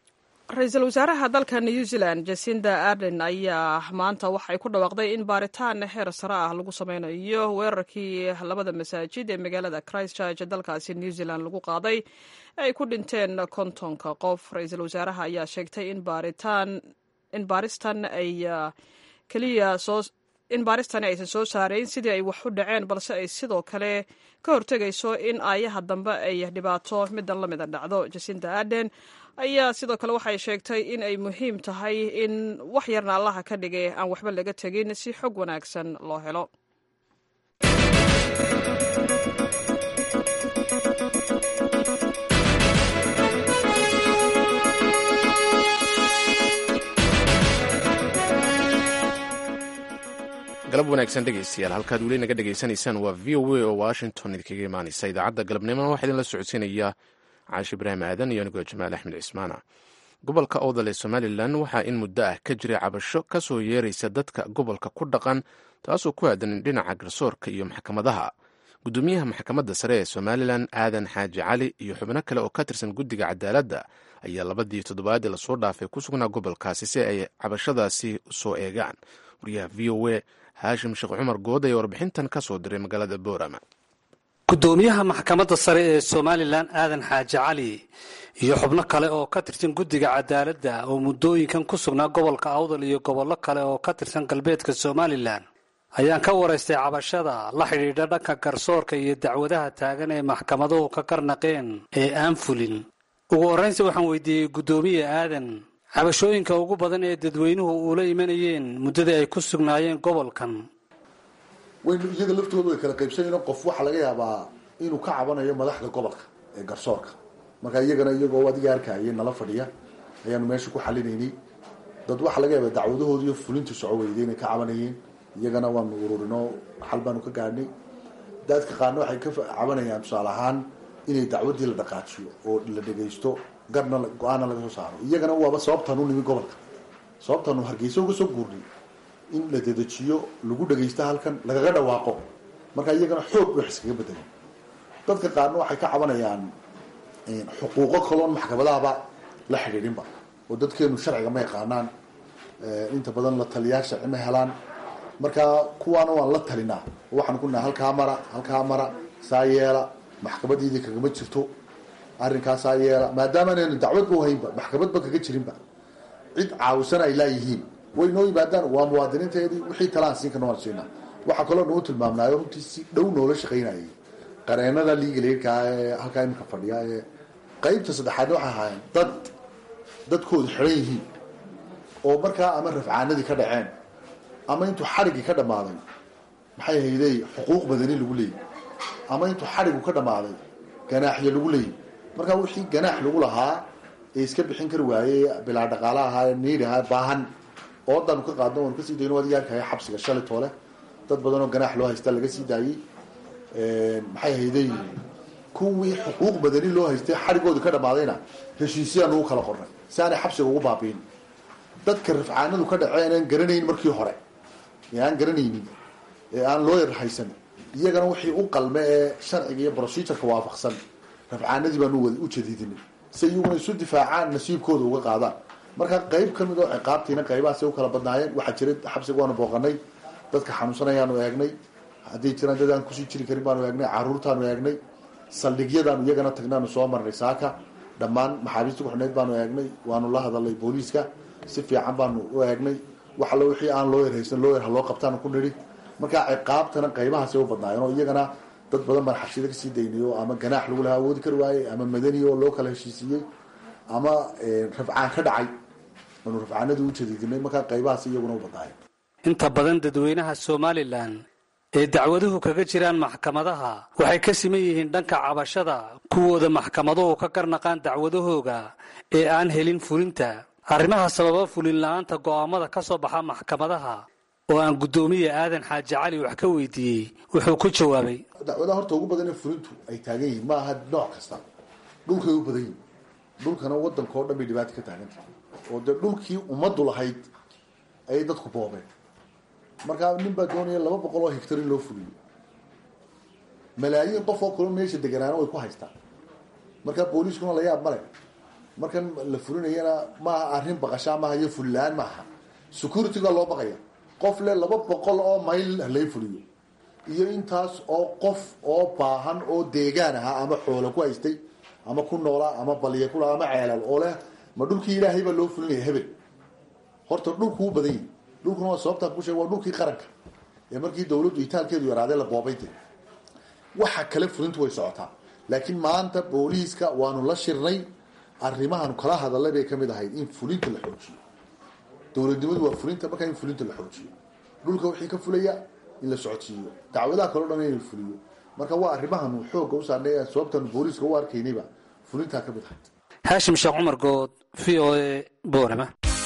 ra-iisul wasaaraha dalka new zealand jasinda arden ayaa maanta waxay ku dhawaaqday in baaritaan heer sare ah lagu sameynayo weerarkii labada masaajid ee magaalada christchurch dalkaasi new zealand lagu qaaday ay ku dhinteen kontonka qof ra-iisul wasaaraha ayaa sheegtay in baaritaan in baaristan ay keliya soo in baaristani aysan soo saarayn sidii ay wax u dhaceen balse ay sidoo kale ka hortegayso in aayaha dambe ay dhibaato midan la mida dhacdo jasinda arden ayaa sidoo kale waxay sheegtay in ay muhiim tahay in wax yarna allaha ka dhigay aan waxba laga tegin si xog wanaagsan loo helo galab wanaagsan dhegaystayaal halkaad weli naga dhegaysanaysaan waa v o a oo washington idinkaga imaanaysa idaacadda galabnimona waxaa idinla socodsiinaya caashi ibraahim aadan iyo anigoo jamaal axmed cismaana gobolka owdal ee somalilan waxaa in muddo ah ka jiray cabasho ka soo yeeraysa dadka gobolka ku dhaqan taasoo ku aadan dhinaca garsoorka iyo maxkamadaha gudoomiyaha maxkamadda sare ee somalilan aadan xaaji cali iyo xubno kale oo ka tirsan guddiga cadaaladda ayaa labadii toddobaadii lasoo dhaafay ku sugnaa gobolkaasi si ay cabashadaasi soo eegaan wariyaha v o a haashim sheekh cumar good ayaa warbixintan ka soo diray magaalada boorama gudoomiyaha maxkamadda sare ee somalilan aadan xaaji cali iyo xubno kale oo ka tirsan guddiga cadaaladda oo muddooyinkan ku sugnaa gobolka awdal iyo gobollo kale oo ka tirsan galbeedka somalilan ayaan ka waraystay cabashada la xidhiidha dhanka garsoorka iyo dacwadaha taagan ee maxkamaduhu ka karnaqeen ee aan fulin ugu horraynsi waxaan weydiiyey guddoomiye aadan cabashooyinka ugu badan ee dadweynuhu uula imanayeen muddadii ay ku sugnaayeen gobolkan waynu iyaga laftoodu way kala qaybsanayno qof waxaa laga yaabaa inuu ka cabanayo madaxda gobolka ee garsoorka marka iyagana iyagoo adiga arkayay nala fadhiya ayaanu meesha ku xalinaynay dad waxaa laga yaabaa dacwadahoodi iyo fulintu soco weyday inay ka cabanayeen iyagana waanu ururino xal baanu ka gaadhnay dadka qaarna waxay ka cabanayaan tusaale ahaan inay dacwadii la dhaqaajiyo oo la dhegaysto garna go-aana laga soo saaro iyagana waaba sababtaanu nimi gobolka sababtaanu hargeysa uga soo guurnay in la dedejiyo lagu dhagaysto halkan lagaga dhawaaqo marka iyagana xoog wax iskaga bedelan dadka qaarna waxay ka cabanayaan xuquuqo kaloon maxkamadahaba la xidhiidhinba oo dadkeenu sharciga ma yaqaanaan inta badan la taliyaa sharci ma helaan marka kuwaana waan la talinaa waxaan ku nahay halkaa mara halkaa mara saa yeela maxkamadiidii kagama jirto arrinkaasaa yeela maadaama anaynu dacwadba uhaynba maxkamadba kaga jirinba cid caawisan ay laayihiin way noo yimaadaan waa muwaadiniinteedii wixii talaan siin karna waan siinaa waxaa kaloo nagu tilmaamnaayo runtii si dhow noola shaqaynayay qareenada liigaleerkaa ee halkaa iminka fadhiya ee qeybta saddexaadna waxay ahaayeen dad dadkoodu xidhan yihiin oo markaa ama rafcaanadii ka dhaceen ama intuu xadhiggii ka dhammaaday maxay haydey xuquuq badani lagu leeyay ama intuu xadhigu ka dhammaaday ganaaxyo lagu leeyay markaa wixii ganaax lagu lahaa ee iska bixin kari waayey bilaa dhaqaala ahaa ee niid ahaa baahan oodaanu ka qaadno waanu kasii dayno adiga arkaya xabsiga shalay toole dad badan oo ganaax loo haystaa laga sii daayey maxay hayday kuwii xuquuq badani loo haystay xadhigoodii ka dhammaadayna heshiisyaanu u kala qornay si aanay xabsiga ugu baabiin dadka rafcaanadu ka dhaceen aan garanayn markii hore ee aan garanaynin ee aan loo yar haysan iyagana wixii u qalme ee sharciga iyo procedureka waafaqsan rafcaanadii baanu u jadiidinay si iyaguna isu difaacaan nasiibkooda uga qaadaan marka qeyb ka mid oo ciqaabtiina qaybahaasay u kala badnaayeen waxaa jiray xabsiga waanu booqanay dadka xanuunsanayaanu eegnay hadday jiraan dad aan kusii jiri karin baanu eegnay caruurtaanu eegnay saldhigyadaanu iyagana tagnaanu soo marnay saaka dhammaan maxaabiista kuxidhnayd baanu eegnay waanu la hadalnay booliiska si fiican baanu u eegnay wax allo wixii aan loo yar haysan loo yar ha loo qabtaanu ku nidhi marka ciqaabtana qaybahaasay u badnaayeen oo iyagana dad badan baan xabsida kasii daynay oo ama ganaax lagu lahaa awoodi kari waayey ama madani oo loo kala heshiisiiyey ama rafcaan ka dhacay aanu rafcaanadii u jadiidinay markaa qaybahaas iyaguna u badnaayeen inta badan dadweynaha somalilan ee dacwaduhu kaga jiraan maxkamadaha waxay ka siman yihiin dhanka cabashada kuwooda maxkamaduhu ka garnaqaan dacwadahooga ee aan helin fulinta arrimaha sababa fulin la-aanta go'aamada ka soo baxa maxkamadaha oo aan guddoomiye aadan xaaji cali wax ka weydiiyey wuxuu ku jawaabay dacwadaha horta ugu badan ee fulintu ay taagan yihiin ma aha nooc kasta dhulkay u badan yihin dhulkana wadanka oo dhan bay dhibaata ka taagantahay oo dee dhulkii ummaddu lahayd ayay dadku boobeen markaa nin baa doonaya laba boqol oo hectar in loo fuliyo malaayiin qof oo kaloo meesha deganaana way ku haystaan markaa booliiskuna la yaab male markan la fulinayana maaha arrin baqashaa maaha iyo fullaan maaha securityga loo baqaya qof le laba boqol oo mayl halay fuliyo iyo intaas oo qof oo baahan oo deegaan ahaa ama xoolo ku haystay ama ku noolaa ama baliya kula ama ceelal oo leh ma dhulkii ilaahay baa loo fulinaya hebel horta dhulku u badan yahi dhulkuna waa sababtaan ku sheeg waa dhulkii qaranka ee markii dawladdu itaalkeedu yaraadee la boobayde waxa kale fulintu way socotaa laakiin maanta booliiska waanu la shirnay arrimahan kala hadalay bay kamid ahayd in fulinta la xoojiyo dowladnimadu waa fulinta markaa in fulinta la xoojiyo dhulka wixii ka fulaya in la socodsiiyo dacwadaha kaleo dhan in la fuliyo marka waa arrimahan xooga u saarnay sababtaanu booliiska u arkaynayba fulintaa kamid ahayd haashim sheekh cumar good v o a boorama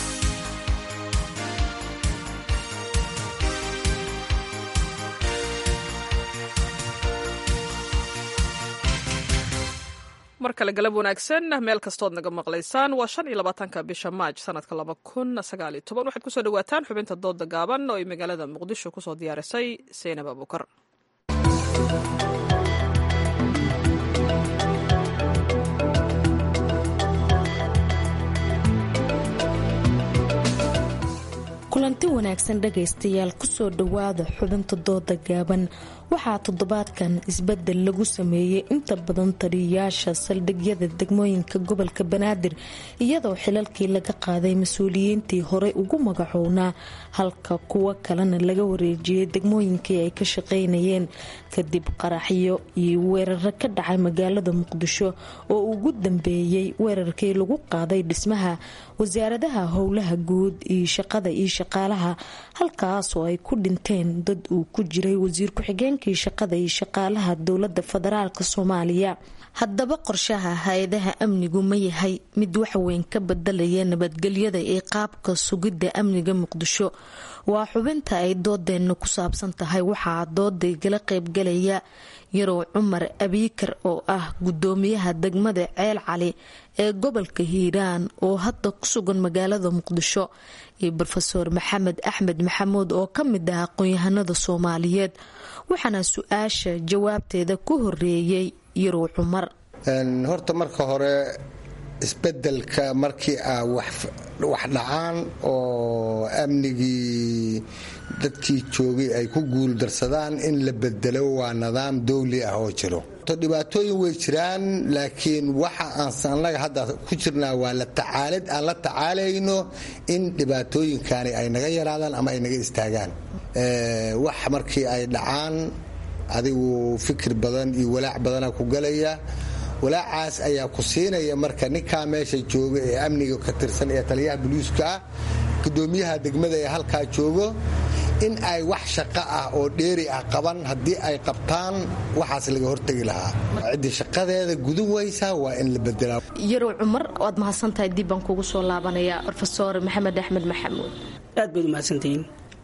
mar kale galab wanaagsan meel kastood naga maqlaysaan waa shan iyo labaatanka bisha maaj sanadka laba kun sagaal iyo toban waxaad kusoo dhawaataan xubinta dooda gaaban oo ay magaalada muqdisho kusoo diyaarisay seynab abuukar kulanti wanaagsan dhagaystayaal kusoo dhowaada xubinta dooda gaaban waxaa toddobaadkan isbedel lagu sameeyey inta badan taliyayaasha saldhigyada degmooyinka gobolka banaadir iyadoo xilalkii laga qaaday mas-uuliyiintii horey ugu magacownaa halka kuwo kalena laga wareejiyey degmooyinkii ay ka shaqaynayeen kadib qaraxyo iyo weeraro ka dhacay magaalada muqdisho oo ugu dambeeyey weerarkii lagu qaaday dhismaha wasaaradaha howlaha guud iyo shaqada iyo shaqaalaha halkaasoo ay ku dhinteen dad uu ku jiray wasiir ku-xigeenkii shaqada iyo shaqaalaha dowlada federaalk soomaaliya haddaba qorshaha hay-adaha amnigu ma yahay mid waxweyn ka bedelaya nabadgelyada ee qaabka sugidda amniga muqdisho waa xubinta ay doodeenna ku saabsan tahay waxaa doodaygala qaybgalaya yarow cumar abiikar oo ah gudoomiyaha degmada ceel cali ee gobolka hiiraan oo hadda ku sugan magaalada muqdisho iyo rofeor maxamed axmed maxamuud oo ka mid ah aqoon-yahanada soomaaliyeed waxaana su-aasha jawaabteeda ku horeeyey yarow cumar horta marka hore isbedelka markii a wax dhacaan oo amnigii dadkii joogay ay ku guuldarsadaan in la bedelo waa nidaam dowli ah oo jiro dhibaatooyin way jiraan laakiin waxa aan annaga hadda ku jirnaa waa la tacaalid aan la tacaalayno in dhibaatooyinkani ay naga yaraadaan ama ay naga istaagaan wax markii ay dhacaan adigu fikir badan iyo walaac badana ku galaya walaacaas ayaa ku siinaya marka ninkaa meesha jooga ee amniga ka tirsan ee taliyaha boliiska ah gudoomiyaha degmada ee halkaa joogo in ay wax shaqo ah oo dheeri ah qaban haddii ay qabtaan waxaas laga hortegi lahaa ciddii shaqadeeda gudun waysaa waa in la bedelaa yarow cumar waad mahadsantahay dib baan kugu soo laabanaya rofeor maxamed axmed maxamuud aad baad umahadsantihiin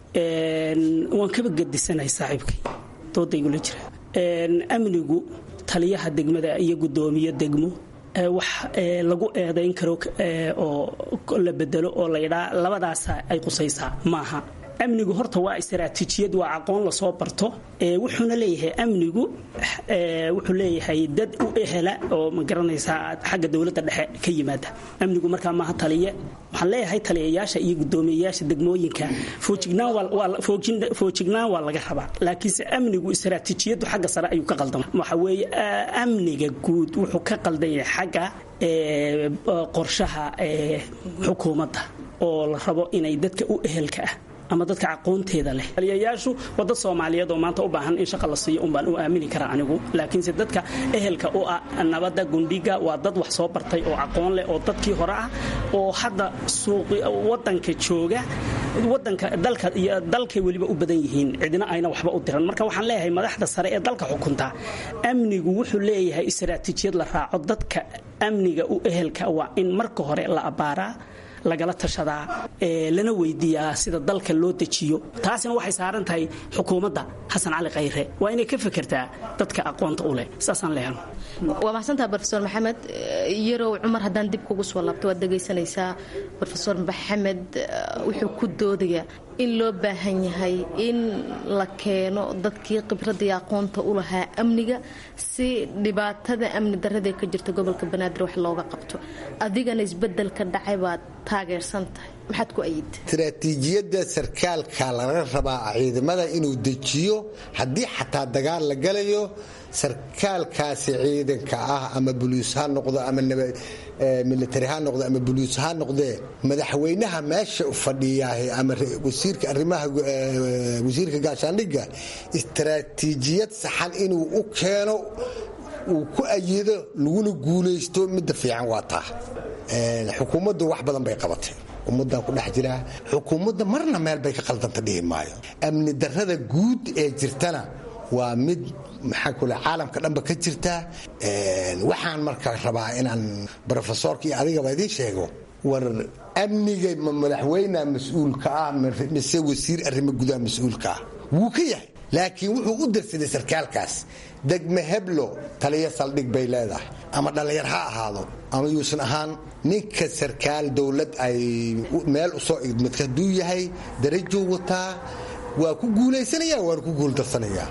waan kaba gadisanahay saaxiibkay doodaygula jira amnigu taliyaha degmada iyo gudoomiye degmo wax lagu eedayn karo oo la bedelo oo laydhaa labadaasa ay qusaysaa maaha amnigu horta waa istaraatiijiyad waa aqoon lasoo barto wuxuuna leeyahay amnigu wuxuu leeyahay dad u ehela oo ma garanaysaa xagga dowladda dhexe ka yimaada amnigu markaa maaha taliye waxaan leeyahay taliyayaasha iyo gudoomiyayaasha degmooyinka foojignaan waa laga rabaa laakiinse amnigu istaraatiijiyadu xagga sare ayuu ka qaldama waxa weeye amniga guud wuxuu ka qaldan yahay xagga qorshaha xukuumadda oo la rabo inay dadka u ehelka ah ama dadka aqoonteeda leh taliyayaashu waa dad soomaaliyeed oo maanta u baahan in shaqa la siiyo unbaan u aamini karaa anigu laakiinse dadka ehelka u ah nabadda gundhiga waa dad wax soo bartay oo aqoon leh oo dadkii hore ah oo hadda wadanka jooga wadanka dalka iyo dalkay weliba u badan yihiin cidina ayna waxba u diran marka waxaan leeyahay madaxda sare ee dalka xukunta amnigu wuxuu leeyahay istaraatiijiyad la raaco dadka amniga u ehelka waa in marka hore la abbaaraa lagala tashadaa lana weydiiyaa sida dalka loo dejiyo taasina waxay saaran tahay xukuumadda xasan cali khayre waa inay ka fekertaa dadka aqoonta u leh saasaan leehan waa mahadsantaha rofeor maxamed yarow cumar haddaan dib kugu soo laabto waad dhegaysanaysaa rofeor maxamed wuxuu ku doodayaa in loo baahan yahay in la keeno dadkii khibradii aqoonta u lahaa amniga si dhibaatada amni darada ka jirta gobolka banaadir wax looga qabto adigana isbedelka dhacay baad taageersan tahay maxaad ku ayid istaraatiijiyadda sarkaalka laga rabaa ciidamada inuu dejiyo haddii xataa dagaal la galayo sarkaalkaasi ciidanka ah ama buliis ha noqdo ama militari ha noqdo ama buliis ha noqdee madaxweynaha meesha fadhiyaahe ama wasiirka arrimaha wasiirka gaashaandhigga istaraatiijiyad saxan inuu u keeno uu ku ayido laguna guulaysto midda fiican waa taa xukuumaddu wax badan bay qabatay ummadan ku dhex jiraa xukuumadda marna meel bay ka qaldanta dhihi maayo amni darrada guud ee jirtana waa mid maxaa kule caalamka dhanba ka jirta waxaan marka rabaa inaan brofesorka iyo adigaba idiin sheego war amniga ma madaxweyna mas-uulka ah mise wasiir arrimo gudaha mas-uulka ah wuu ka yahay laakiin wuxuu u darsaday sarkaalkaas degme heblo taliya saldhig bay leedahay ama dhallinyar ha ahaado ama yuusan ahaan ninka sarkaal dowlad ay meel usoo idmid hadduu yahay darajuu wataa waa ku guulaysanaya waana ku guuldarsanaya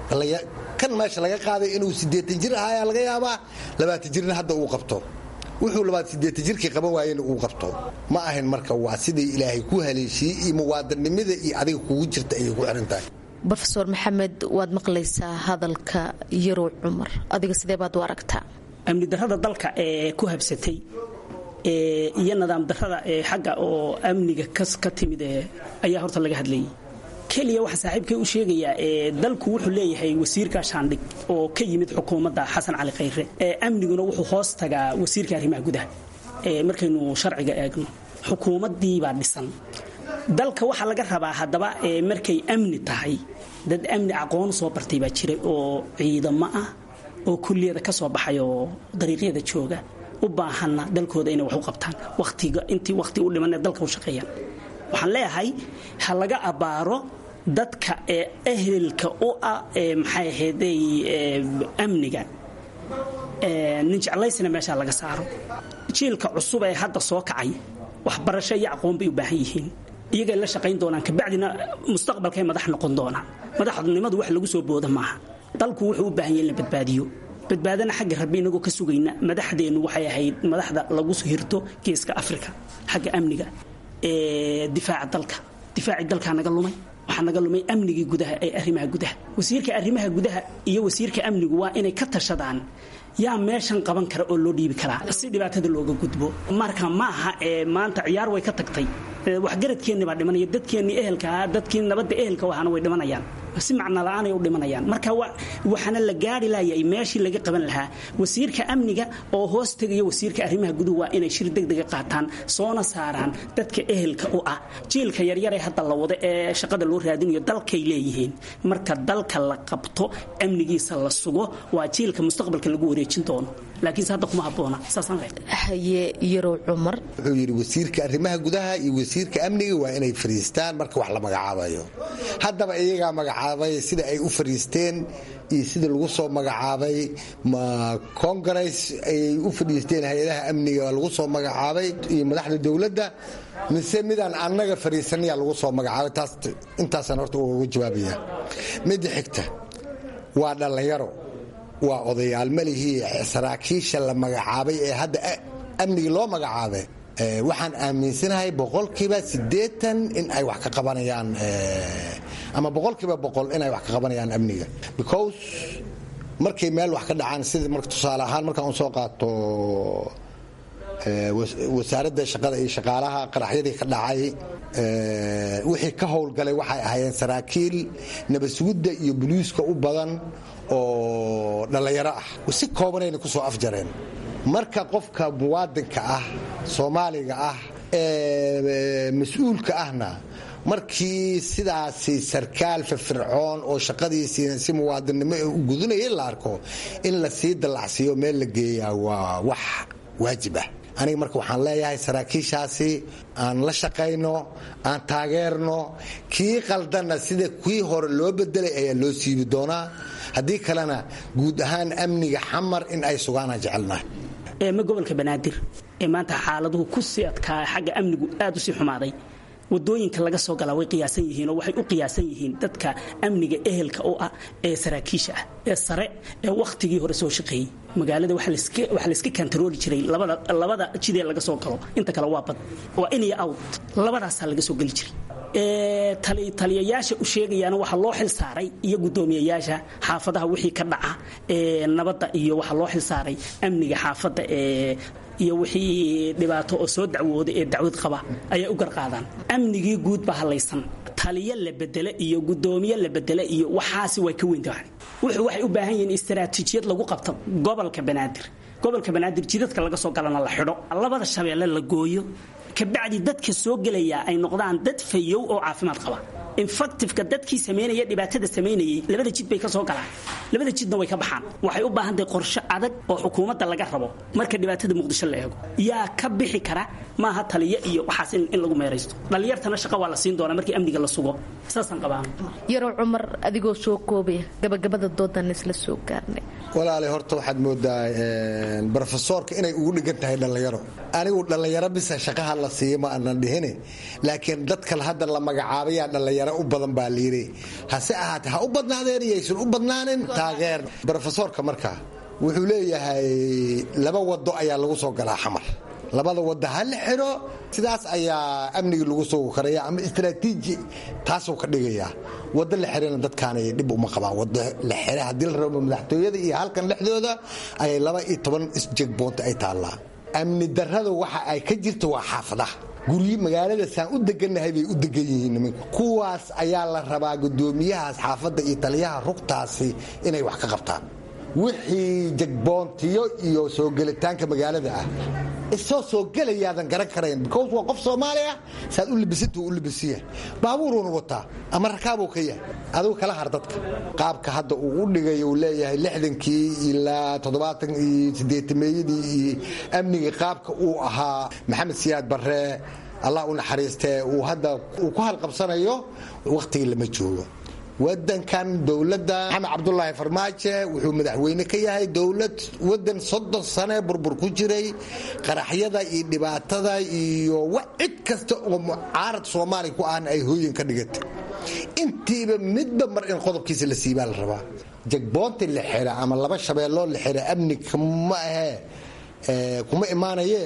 kan meesha laga qaaday inuu sideetan jir ahaa laga yaabaa labaatan jirna hadda uu qabto wuxuu labaatan jirkii qaban waayena uu qabto ma ahayn marka waa sidai ilaahay ku haleeshiyey iyo muwaadannimada iyo adiga kugu jirta ayay ku xiran tahay rofeor maxamed waad maqlaysaa hadalka yarow cumar adiga sidee baad u aragtaa amni darrada dalka ee ku habsatay iyo nidaam darrada ee xagga oo amniga ka timid ayaa horta laga hadlayay keliya waxaa saaxiibkay u sheegayaa dalku wuxuu leeyahay wasiirka shaandhig oo ka yimid xukuumadda xasan cali khayre amniguna wuxuu hoos tagaa wasiirka arrimaha gudaha markaynu sharciga eegno xukuumaddiibaa dhisan dalka waxaa laga rabaa haddaba markay amni tahay dad amni aqoon soo bartay baa jiray oo ciidamo ah oo kulliyada ka soo baxay oo dariiqyada jooga u baahanna dalkooda inay wax u qabtaan watiga intii wakhti u dhimanee dalka u shaqeeyaan waxaan leeyahay ha laga abbaaro dadka ee ehelka u ah ee maxay ahaydey amniga nin jeclaysina meeshaa laga saaro jiilka cusub ee hadda soo kacay waxbarasho iyo aqoon bay u baahan yihiin iyagay la shaqayn doonaan kabacdina mustaqbalkay madax noqon doonaan madaxnimadu wax lagu soo booda maaha dalku wuxuu u baahan yahy in la badbaadiyo badbaadana xagga rabbi inagoo ka sugayna madaxdeennu waxay ahayd madaxda lagu hirto geeska afrika xagga amniga difaaca dalka difaacii dalkaa naga lumay waxaa naga lumay amnigii gudaha ee arrimaha gudaha wasiirka arrimaha gudaha iyo wasiirka amnigu waa inay ka tashadaan yaa meeshan qaban kara oo loo dhiibi karaa si dhibaatada looga gudbo marka maaha ee maanta ciyaar way ka tagtay waxgaradkeenni baa dhimanaya dadkeennii ehelkaa dadkii nabadda ehelka ahana way dhimanayaan si macno la-aanay u dhimanayaan marka waxaana la gaari laayay meeshii laga qaban lahaa wasiirka amniga oo hoos tegaya wasiirka arrimaha guduhu waa inay shir degdega qaataan soona saaraan dadka ehelka u ah jiilka yaryaree hadda la wado ee shaqada loo raadinayo dalkay leeyihiin marka dalka la qabto amnigiisa la sugo waa jiilka mustaqbalka lagu wareejin doono laakiinse hadda kuma habboona saasaan haye yarow cumar wuxuu yidhi wasiirka arrimaha gudaha iyo wasiirka amniga waa inay fariistaan marka wax la magacaabayo haddaba iyagaa magacaabay sida ay u fariisteen iyo sida lagu soo magacaabay ma congress ayay u fadhiisteen hay-adaha amniga lagu soo magacaabay iyo madaxda dowladda mise midaan annaga fariisanayaa lagu soo magacaabay taas intaasaan horta uga jawaabaya midda xigta waa dhallinyaro waa odayaal malihii saraakiisha la magacaabay ee hadda amnigii loo magacaabay waxaan aaminsanahay boqolkiiba siddeetan in ay wax ka qabanayaan ama boqolkiiba boqol inay wax ka qabanayaan amniga because markay meel wax ka dhacaan sida marka tusaale ahaan markaan u soo qaato wasaaradda shaqada iyo shaqaalaha qaraxyadii ka dhacay wixii ka howlgalay waxay ahaayeen saraakiil nabadsugidda iyo boliiska u badan oo dhallinyaro ah si koobanayna ku soo afjareen marka qofka muwaadinka ah soomaaliga ah ee mas-uulka ahna markii sidaasi sarkaal firfircoon oo shaqadiisii si muwaadinnimo u gudunaya la arko in la sii dallacsiiyo meel la geeyaa waa wax waajib ah aniga marka waxaan leeyahay saraakiishaasi aan la shaqayno aan taageerno kii qaldanna sida kii hore loo bedelay ayaa loo siibi doonaa haddii kalena guud ahaan amniga xamar in ay sugaanaan jecelnahay ma gobolka banaadir ee maanta xaaladuhu ku sii adkaa xagga amnigu aad u sii xumaaday wadooyinka laga soo galaa way qiyaasan yihiin oo waxay u qiyaasan yihiin dadka amniga ehelka u ah ee saraakiisha ah ee sare ee wakhtigii hore soo shaqeeyey magaalada waxaa layska kantarooli jiray labada jidee laga soo galo inta kale waa bad waa in iyo out labadaasaa laga soo geli jiray taliyayaasha u sheegayaana waxaa loo xil saaray iyo gudoomiyayaasha xaafadaha wixii ka dhaca nabadda iyo waxaa loo xil saaray amniga xaafadda iyo wixii dhibaato oo soo dacwooda ee dacwad qaba ayay u garqaadaan amnigii guud baa halaysan taliyo la bedele iyo gudoomiye la bedele iyo waxaasi way ka weyntahan wuxuu waxay u baahan yihiin istaraatiijiyad lagu qabto gobolka banaadir gobolka banaadir jidadka laga soo galana la xidho labada shabeelle la gooyo kabacdi dadka soo gelaya ay noqdaan dad fayow oo caafimaad qaba infactifka dadkii samaynaya dhibaatada samaynayay labada jid bay ka soo galaan labada jidna way ka baxaan waxay u baahan tahay qorshe adag oo xukuumadda laga rabo marka dhibaatada muqdisho la eego yaa ka bixi kara maaha taliyo iyo waxaas in lagu meeraysto dhallinyartana shaqa waa la siin doonaa markii amniga la sugo saasaan qabaa yarow cumar adigoo soo koobaya gabagabada doodan isla soo gaarnay walaale horta waxaad moodaa brofesoorka inay ugu dhigan tahay dhallinyaro anigu dhallinyaro bisa shaqaha la siiya ma aanan dhihine laakiin dadkan hadda la magacaabayaa dhallinyaro u badan baa layidhi hase ahaatee ha u badnaadeen iyaysan u badnaanin taageer brofesoorka markaa wuxuu leeyahay laba wado ayaa lagu soo galaa xamar labada wada ha la xidho sidaas ayaa amnigii lagu sugi karaya ama istraatiiji taasuu ka dhigayaa wado la xirana dadkaanay dhib uma qabaan wado la xire haddii la rabo madaxtooyada iyo halkan dhexdooda ayay laba iyo toban isjegboonta ay taallaa amni darrada waxa ay ka jirta waa xaafadaha guryi magaalada saan u degannahay bay u degan yihiin nimanka kuwaas ayaa la rabaa gudoomiyahaas xaafadda iyo taliyaha rugtaasi inay wax ka qabtaan wixii jegboontiyo iyo soo gelitaanka magaalada ah isoo soo gelayaadan garan karayn because waa qof soomaali ah saad u libisinta u libisiya baabuuruuna wataa ama rakaabuu ka yahay adigu kala har dadka qaabka hadda uu u dhigay uu leeyahay lixdankii ilaa toddobaatan iyo siddeetameeyadii iyo amnigii qaabka uu ahaa maxamed siyaad barre allah u naxariistee uu hadda uu ku halqabsanayo wakhtigii lama joogo wadankan dowladda maxamed cabdulaahi farmaajo wuxuu madaxweyne ka yahay dowlad wadan soddon sane burbur ku jiray qaraxyada iyo dhibaatada iyo cid kasta oo mucaarad soomaaliya ku ahna ay hooyin ka dhigatay intiiba midba mar in qodobkiisa la siibaa la rabaa jagboonti la xira ama laba shabeelloo la xira amni kama ahee kuma imaanaye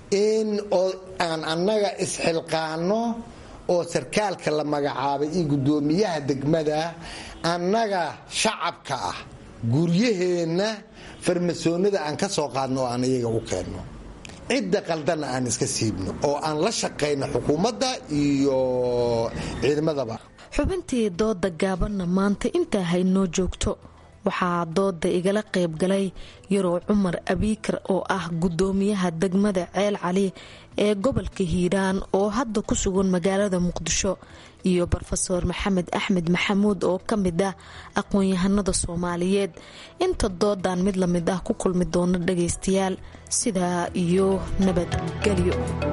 in aan annaga isxilqaano oo sarkaalka la magacaabay iyo gudoomiyaha degmada annaga shacabka ah guryaheenna farmasoonada aan ka soo qaadno oo aan iyaga u keenno cidda qaldanna aan iska siibno oo aan la shaqayno xukuumadda iyo ciidamadaba xubintii dooda gaabanna maanta intaa haynoo joogto waxaa dooda igala qayb galay yarow cumar abiikar oo ah gudoomiyaha degmada ceel cali ee gobolka hiiraan oo hadda ku sugan magaalada muqdisho iyo rofeor maxamed axmed maxamuud oo ka mid ah aqoon-yahanada soomaaliyeed inta doodan mid lamid ah ku kulmi doona dhagaystayaal sidaa iyo nabadgelyo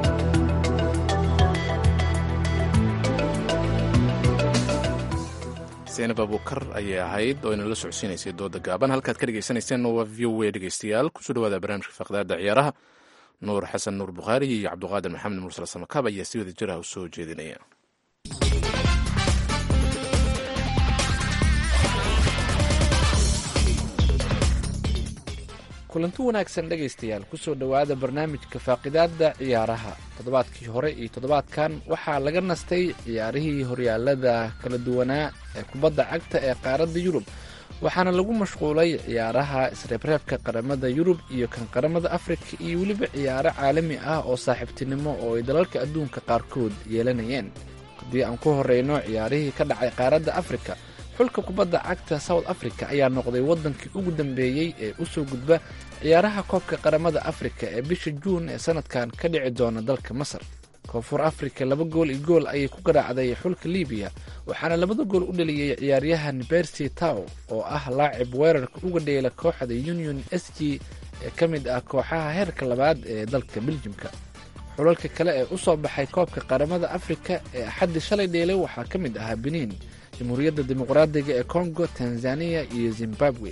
seenab abukar ayay ahayd oo inala socodsiinaysay dooda gaaban halkaad ka dhegeysaneyseen waa v o a dhegeystayaal kusoo dhawaada barnaamijka faqdaada ciyaaraha nuur xasan nuur bukhaari iyo cabduqaadir maxamed mursal samakaab ayaa si wada jiraha u soo jeedinaya kulanti wanaagsan dhegaystayaal kusoo dhowaada barnaamijka faaqidaada ciyaaraha toddobaadkii hore iyo toddobaadkan waxaa laga nastay ciyaarihii horyaalada kala duwanaa ee kubadda cagta ee qaaradda yurub waxaana lagu mashquulay ciyaaraha isreebreebka qaramada yurub iyo kan qaramada afrika iyo weliba ciyaaro caalami ah oo saaxiibtinimo oo ay dalalka adduunka qaarkood yeelanayeen haddii aan ku horeyno ciyaarihii ka dhacay qaaradda afrika xulka kubadda cagta south africa ayaa noqday waddankii ugu dambeeyey ee u soo gudba ciyaaraha koobka qaramada afrika ee bisha juun ee sanadkan ka dhici doona dalka masar koonfur afrika laba gool iyo gool ayay ku garaacday xulka libiya waxaana labada gool u dhaliyey ciyaaryahan bersi tow oo ah laacib weerarka uga dheela kooxda union s g ee ka mid ah kooxaha heerka labaad ee dalka beljimka xulalka kale ee u soo baxay koobka qaramada afrika ee axaddii shalay dheelay waxaa ka mid ahaa benin jamhuuriyadda dimuqraadiga ee congo tanzaniya iyo zimbabwe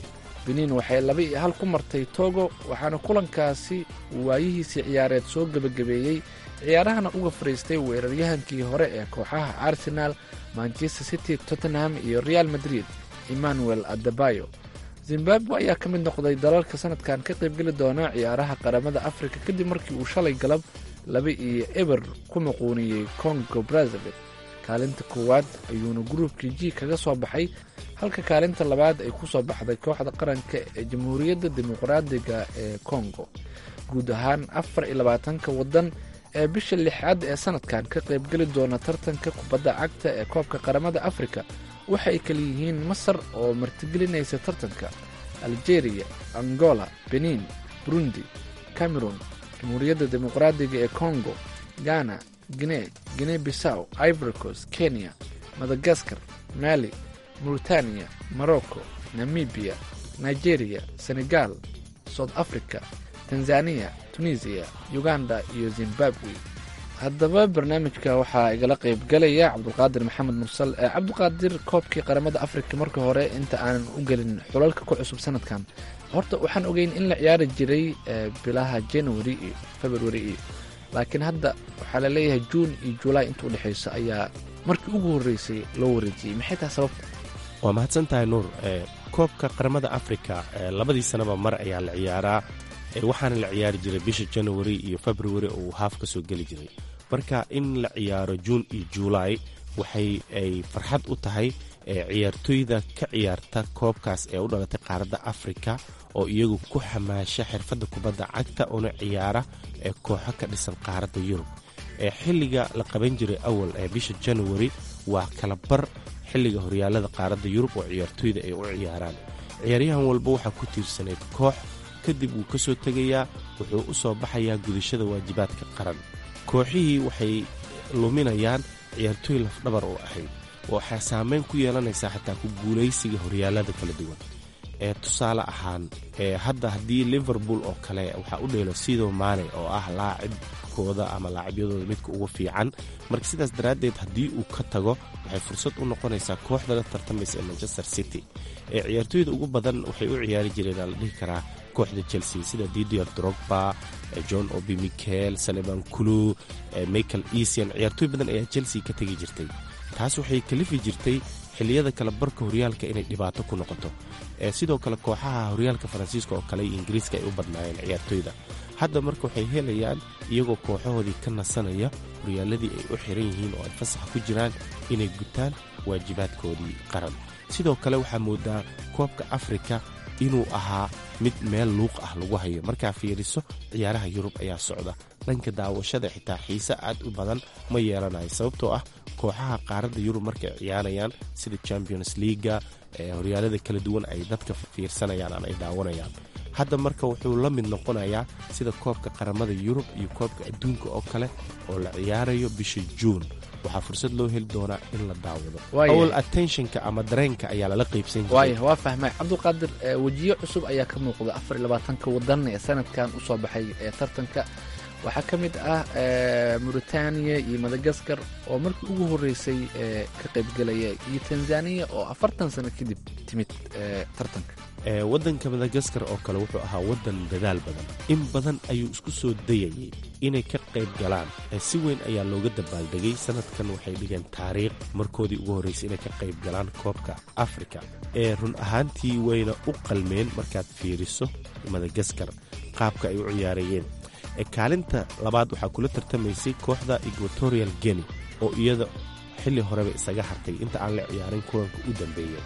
benin waxay laba iyo hal ku martay togo waxaana kulankaasi waayihiisii ciyaareed soo gebagabeeyey ciyaarahana uga fariistay weeraryahankii hore ee kooxaha arsenal manchester city tottenham iyo real madrid emmanuel adebayo zimbabwe ayaa ka mid noqday dalalka sanadkan ka qaybgeli doona ciyaaraha qaramada afrika kadib markii uu shalay galab laba iyo eber ku muquuniyey congo brazzaville kaalinta koowaad ayuuna gruubkii g kaga soo baxay halka kaalinta labaad ay ku soo baxday kooxda qaranka ee jamhuuriyadda dimuqraadiga ee congo guud ahaan afar iyo labaatanka waddan ee bisha lixaad ee sanadkan ka qaybgeli doona tartanka kubadda cagta ee koobka qaramada afrika waxa ay kala yihiin masar oo martigelinaysa tartanka algeria angola benin burundi cameron jamhuuriyadda dimuqraadiga ee congo ghana guinee guinee bissaw ivoricos kenya madagaskar mali mauritania morocco namibia nigeria senegal south africa tanzania tunisiya uganda iyo zimbabwe haddaba barnaamijka waxaa igala qayb galaya cabdulqaadir maxamed mursal cabdiqaadir koobkii qaramada afrika marka hore inta aanan u gelin xulalka ku cusub sanadkan horta waxaan ogeyn in la ciyaari jiray bilaha january iyo february iyo laakiin hadda waxaa laleeyahay juun iyo julaay inta udhexeyso ayaa markii ugu horreysay loo wareejiyey maxay tahay sababta waa mahadsan tahay nuur koobka qaramada afrika labadii sanaba mar ayaa la ciyaaraa waxaana la ciyaari jiray bisha january iyo february oo uu haaf ka soo geli jiray marka in la ciyaaro juun iyo julaay waxay ay farxad u tahay ciyaartooyda ka ciyaarta koobkaas ee u dhalatay qaaradda afrika oo iyagu ku xamaasha xirfadda kubadda cagta una ciyaara ee kooxo ka dhisan qaaradda yurub xilliga la qaban jiray awal ee bisha january waa kala bar xilliga horyaalada qaaradda yurub oo ciyaartooyda ay u ciyaaraan ciyaaryahan walba waxaa ku tiirsanayd koox kadib wuu ka soo tegayaa wuxuu u soo baxayaa gudashada waajibaadka qaran kooxihii waxay luminayaan ciyaartooy lafdhabar oo ahayd waxaa saameyn ku yeelanaysaa xataa ku guulaysiga horyaalada kala duwan ee tusaale ahaan ee hadda haddii liverpool oo kale waxaa u dheelo sido maane oo ah laacibkooda ama laacibyadooda midka ugu fiican marka sidaas daraaddeed haddii uu ka tago waxay fursad u noqonaysaa kooxda la tartamaysa ee manchester city ee ciyaartooyda ugu badan waxay u ciyaari jireen aa la dhihi karaa kooxda chelsea sida didier drogba john obi michael saliban kulu michael easian ciyaartooy badan ayaa chelsea ka tegi jirtay taas waxay kalifi jirtay xilliyada kale barka horyaalka inay dhibaato ku noqoto sidoo kale kooxaha horyaalka faransiiska oo kale iyo ingiriiska ay u badnaayeen ciyaartooyda hadda marka waxay helayaan iyagoo kooxahoodii ka nasanaya horyaaladii ay u xiran yihiin oo ay fasax ku jiraan inay gutaan waajibaadkoodii qaran sidoo kale waxaa moodaa koobka afrika inuu ahaa mid meel luuq ah lagu hayo markaa fiiriso ciyaaraha yurub ayaa socda dhanka daawashada xitaa xiise aad u badan ma yeelanayo sababtoo ah kooxaha qaaradda yurub markay ciyaarayaan sida champions leaga horyaalada kala duwan ay dadka fiirsanayaan ama ay daawanayaan hadda marka wuxuu la mid noqonayaa sida koobka qaramada yurub iyo koobka adduunka oo kale oo la ciyaarayo bisha juun waxaa fursad loo heli doonaa in la daawado awal attentionka ama dareenka ayaa lala qaybsan waaya waa fahmay cabdulqaadir wejiyo cusub ayaa ka muuqda afar iyo labaatanka wadan ee sanadkan usoo baxay ee tartanka waxaa ka mid ah mauritaniya iyo madagaskar oo markii ugu horreysay ka qaybgelaya iyo tanzaniya oo afartan sano kadib timid tartanka waddanka madagaskar oo kale wuxuu ahaa waddan dadaal badan in badan ayuu isku soo dayayay inay ka qayb galaan si weyn ayaa looga dabaaldegay sanadkan waxay dhigeen taariikh markoodii ugu horreysay inay ka qayb galaan koobka afrika ee run ahaantii wayna u qalmeen markaad fiiriso madagaskar qaabka ay u ciyaarayeen kaalinta labaad waxaa kula tartamaysay kooxda equatorial geni oo iyada xilli horeba isaga hartay inta aan la ciyaarin kulanka u dambeeya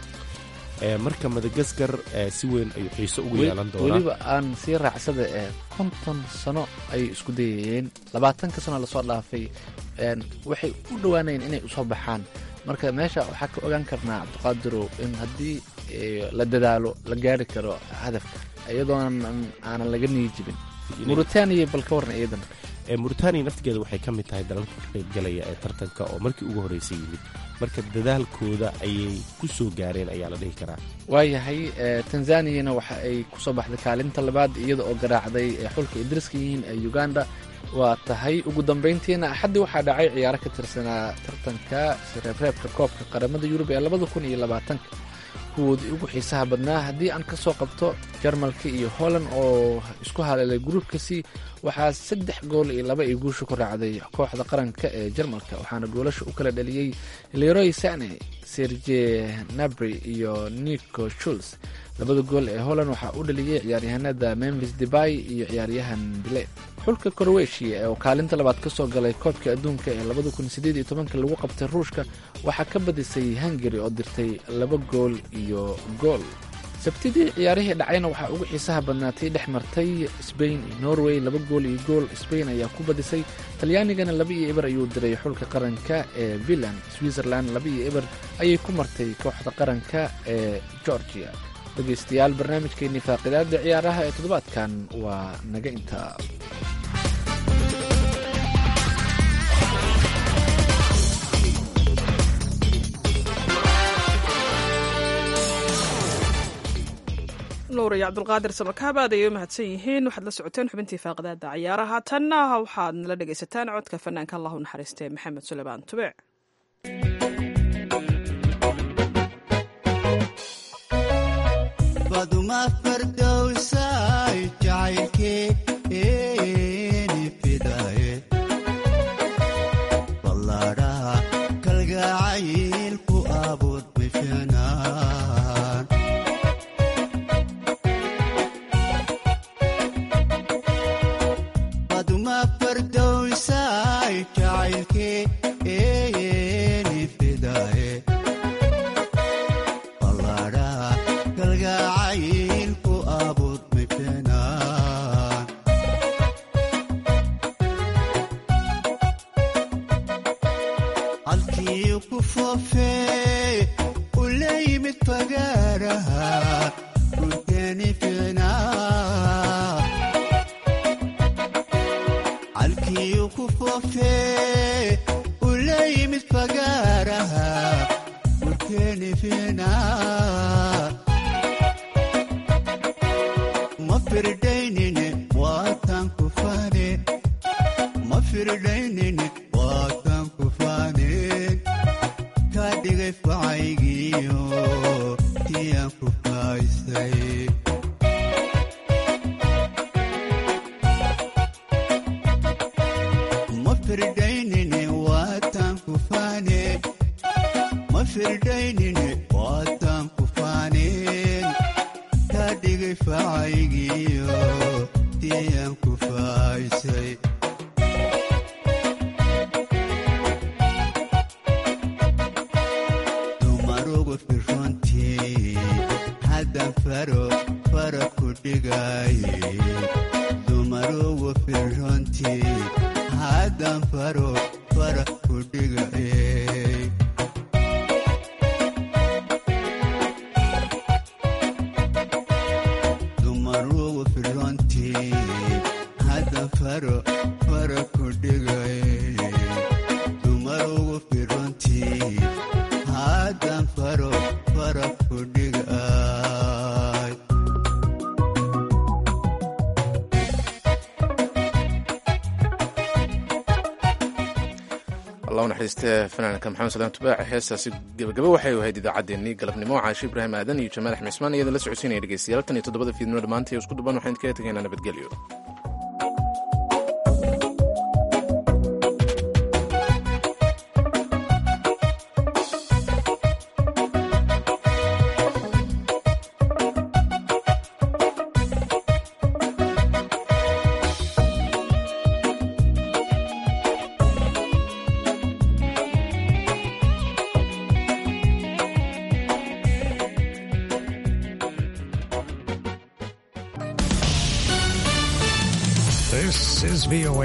marka madagaskar si weyn ayuu xiiso ugu yeelan doonaa weliba aan sii raacsada ee konton sano ayay isku dayayeen labaatanka sano lasoo dhaafay waxay u dhowaanayeen inay usoo baxaan marka meesha waxaa ka ogaan karnaa cabdiqaadirow in haddii la dadaalo la gaari karo hadafka iyadoonan aanan laga niyi jibin mauritaniya bal ka warran iyadan mauritaniya naftigeeda waxay ka mid tahay dalalka ka qaybgalaya ee tartanka oo markii ugu horreysay yimid marka dadaalkooda ayay ku soo gaareen ayaa la dhihi karaa waayahay tanzaniyana waxa ay kusoo baxday kaalinta labaad iyada oo garaacday xulka ay dariska yihiin ee uganda waa tahay ugu dambayntiina axaddii waxaa dhacay ciyaaro ka tirsanaa tartanka reebreebka koobka qaramada yurub ee labada kun iyo labaatanka kuwoodii ugu xiisaha badnaa haddii aan ka soo qabto jarmalka iyo holland oo isku haleelay gruubka c waxaa saddex gool iyo laba iyo guusha ku raacday kooxda qaranka ee jarmalka waxaana goolasha u kala dhaliyey leroy sane serge nabry iyo nico schuls labada gool ee holland waxaa u dhaliyey ciyaaryahanada memphis debay iyo ciyaaryahan dile xulka koroweshiya oo kaalinta labaad ka soo galay koobka adduunka ee labada kun sideed iyo tobanka lagu qabtay ruushka waxaa ka badisay hungari oo dirtay laba gool iyo gool sabtidii ciyaarihii dhacayna waxaa ugu xiisaha badnaatay dhex martay sbain iyo norway laba gool iyo gool sbain ayaa ku badisay talyaanigana laba iyo eber ayuu diray xulka qaranka ee villan switzerland laba iyo eber ayay ku martay kooxda qaranka ee georgia dhegaystayaal barnaamijkeennii faaqidaada ciyaaraha ee toddobaadkan waa naga intaa nuur iyo cabdulqaadir samakaab aad ayay u mahadsan yihiin waxaad la socoteen xubintii faaqidaada ciyaaraha tanna waxaad nala dhegaysataan codka fanaanka allahu naxariistee maxamed suleymaan tubec baduma fardowsay jacaylkeeni fidaye ballaadhaha kalgacaylku abuud bishanaan baduma fardowsay jacaylkeeni fidaye ballaadhaha kalgacaylku abuud bishanaan halkii ku foofee u la yimid fagaaraha dhulkeeni fiicnaa halkii ku foofee u la yimid fagaaraha dhulkeeni fiicnaa ma firdaynine waataan ku faane ma firdaynine waataan ku faaneen kaa dhigay facaygiyo tiyaan ku faaysay ma firdaynine waataan ku faane ma firdaynine waataan ku faaneen kaa dhigay facaygiyo tiyaan ku faaysay dumarugu firrontii haddan faro fara ku dhigaye dumarugu firrontii haddan faro fara ku dhigaye dumarugu firrontii haddan faro fara ku dhigaye dumarugu firrontii haddan faro fara ku dhigay allahu naxariistee fanaanka maxamed salaan tubaac heestaasi gebagabo waxay ahayd idaacaddeenii galabnimo caashi ibraahim aadan iyo jamaal axmed ismaan iyadoo la socodsiinaya dhegeystayaal tan iyo toddobada fiidnimo dhammaantii isku duban waxaan idinkaga tegaynaa nabadgelyo This is VOA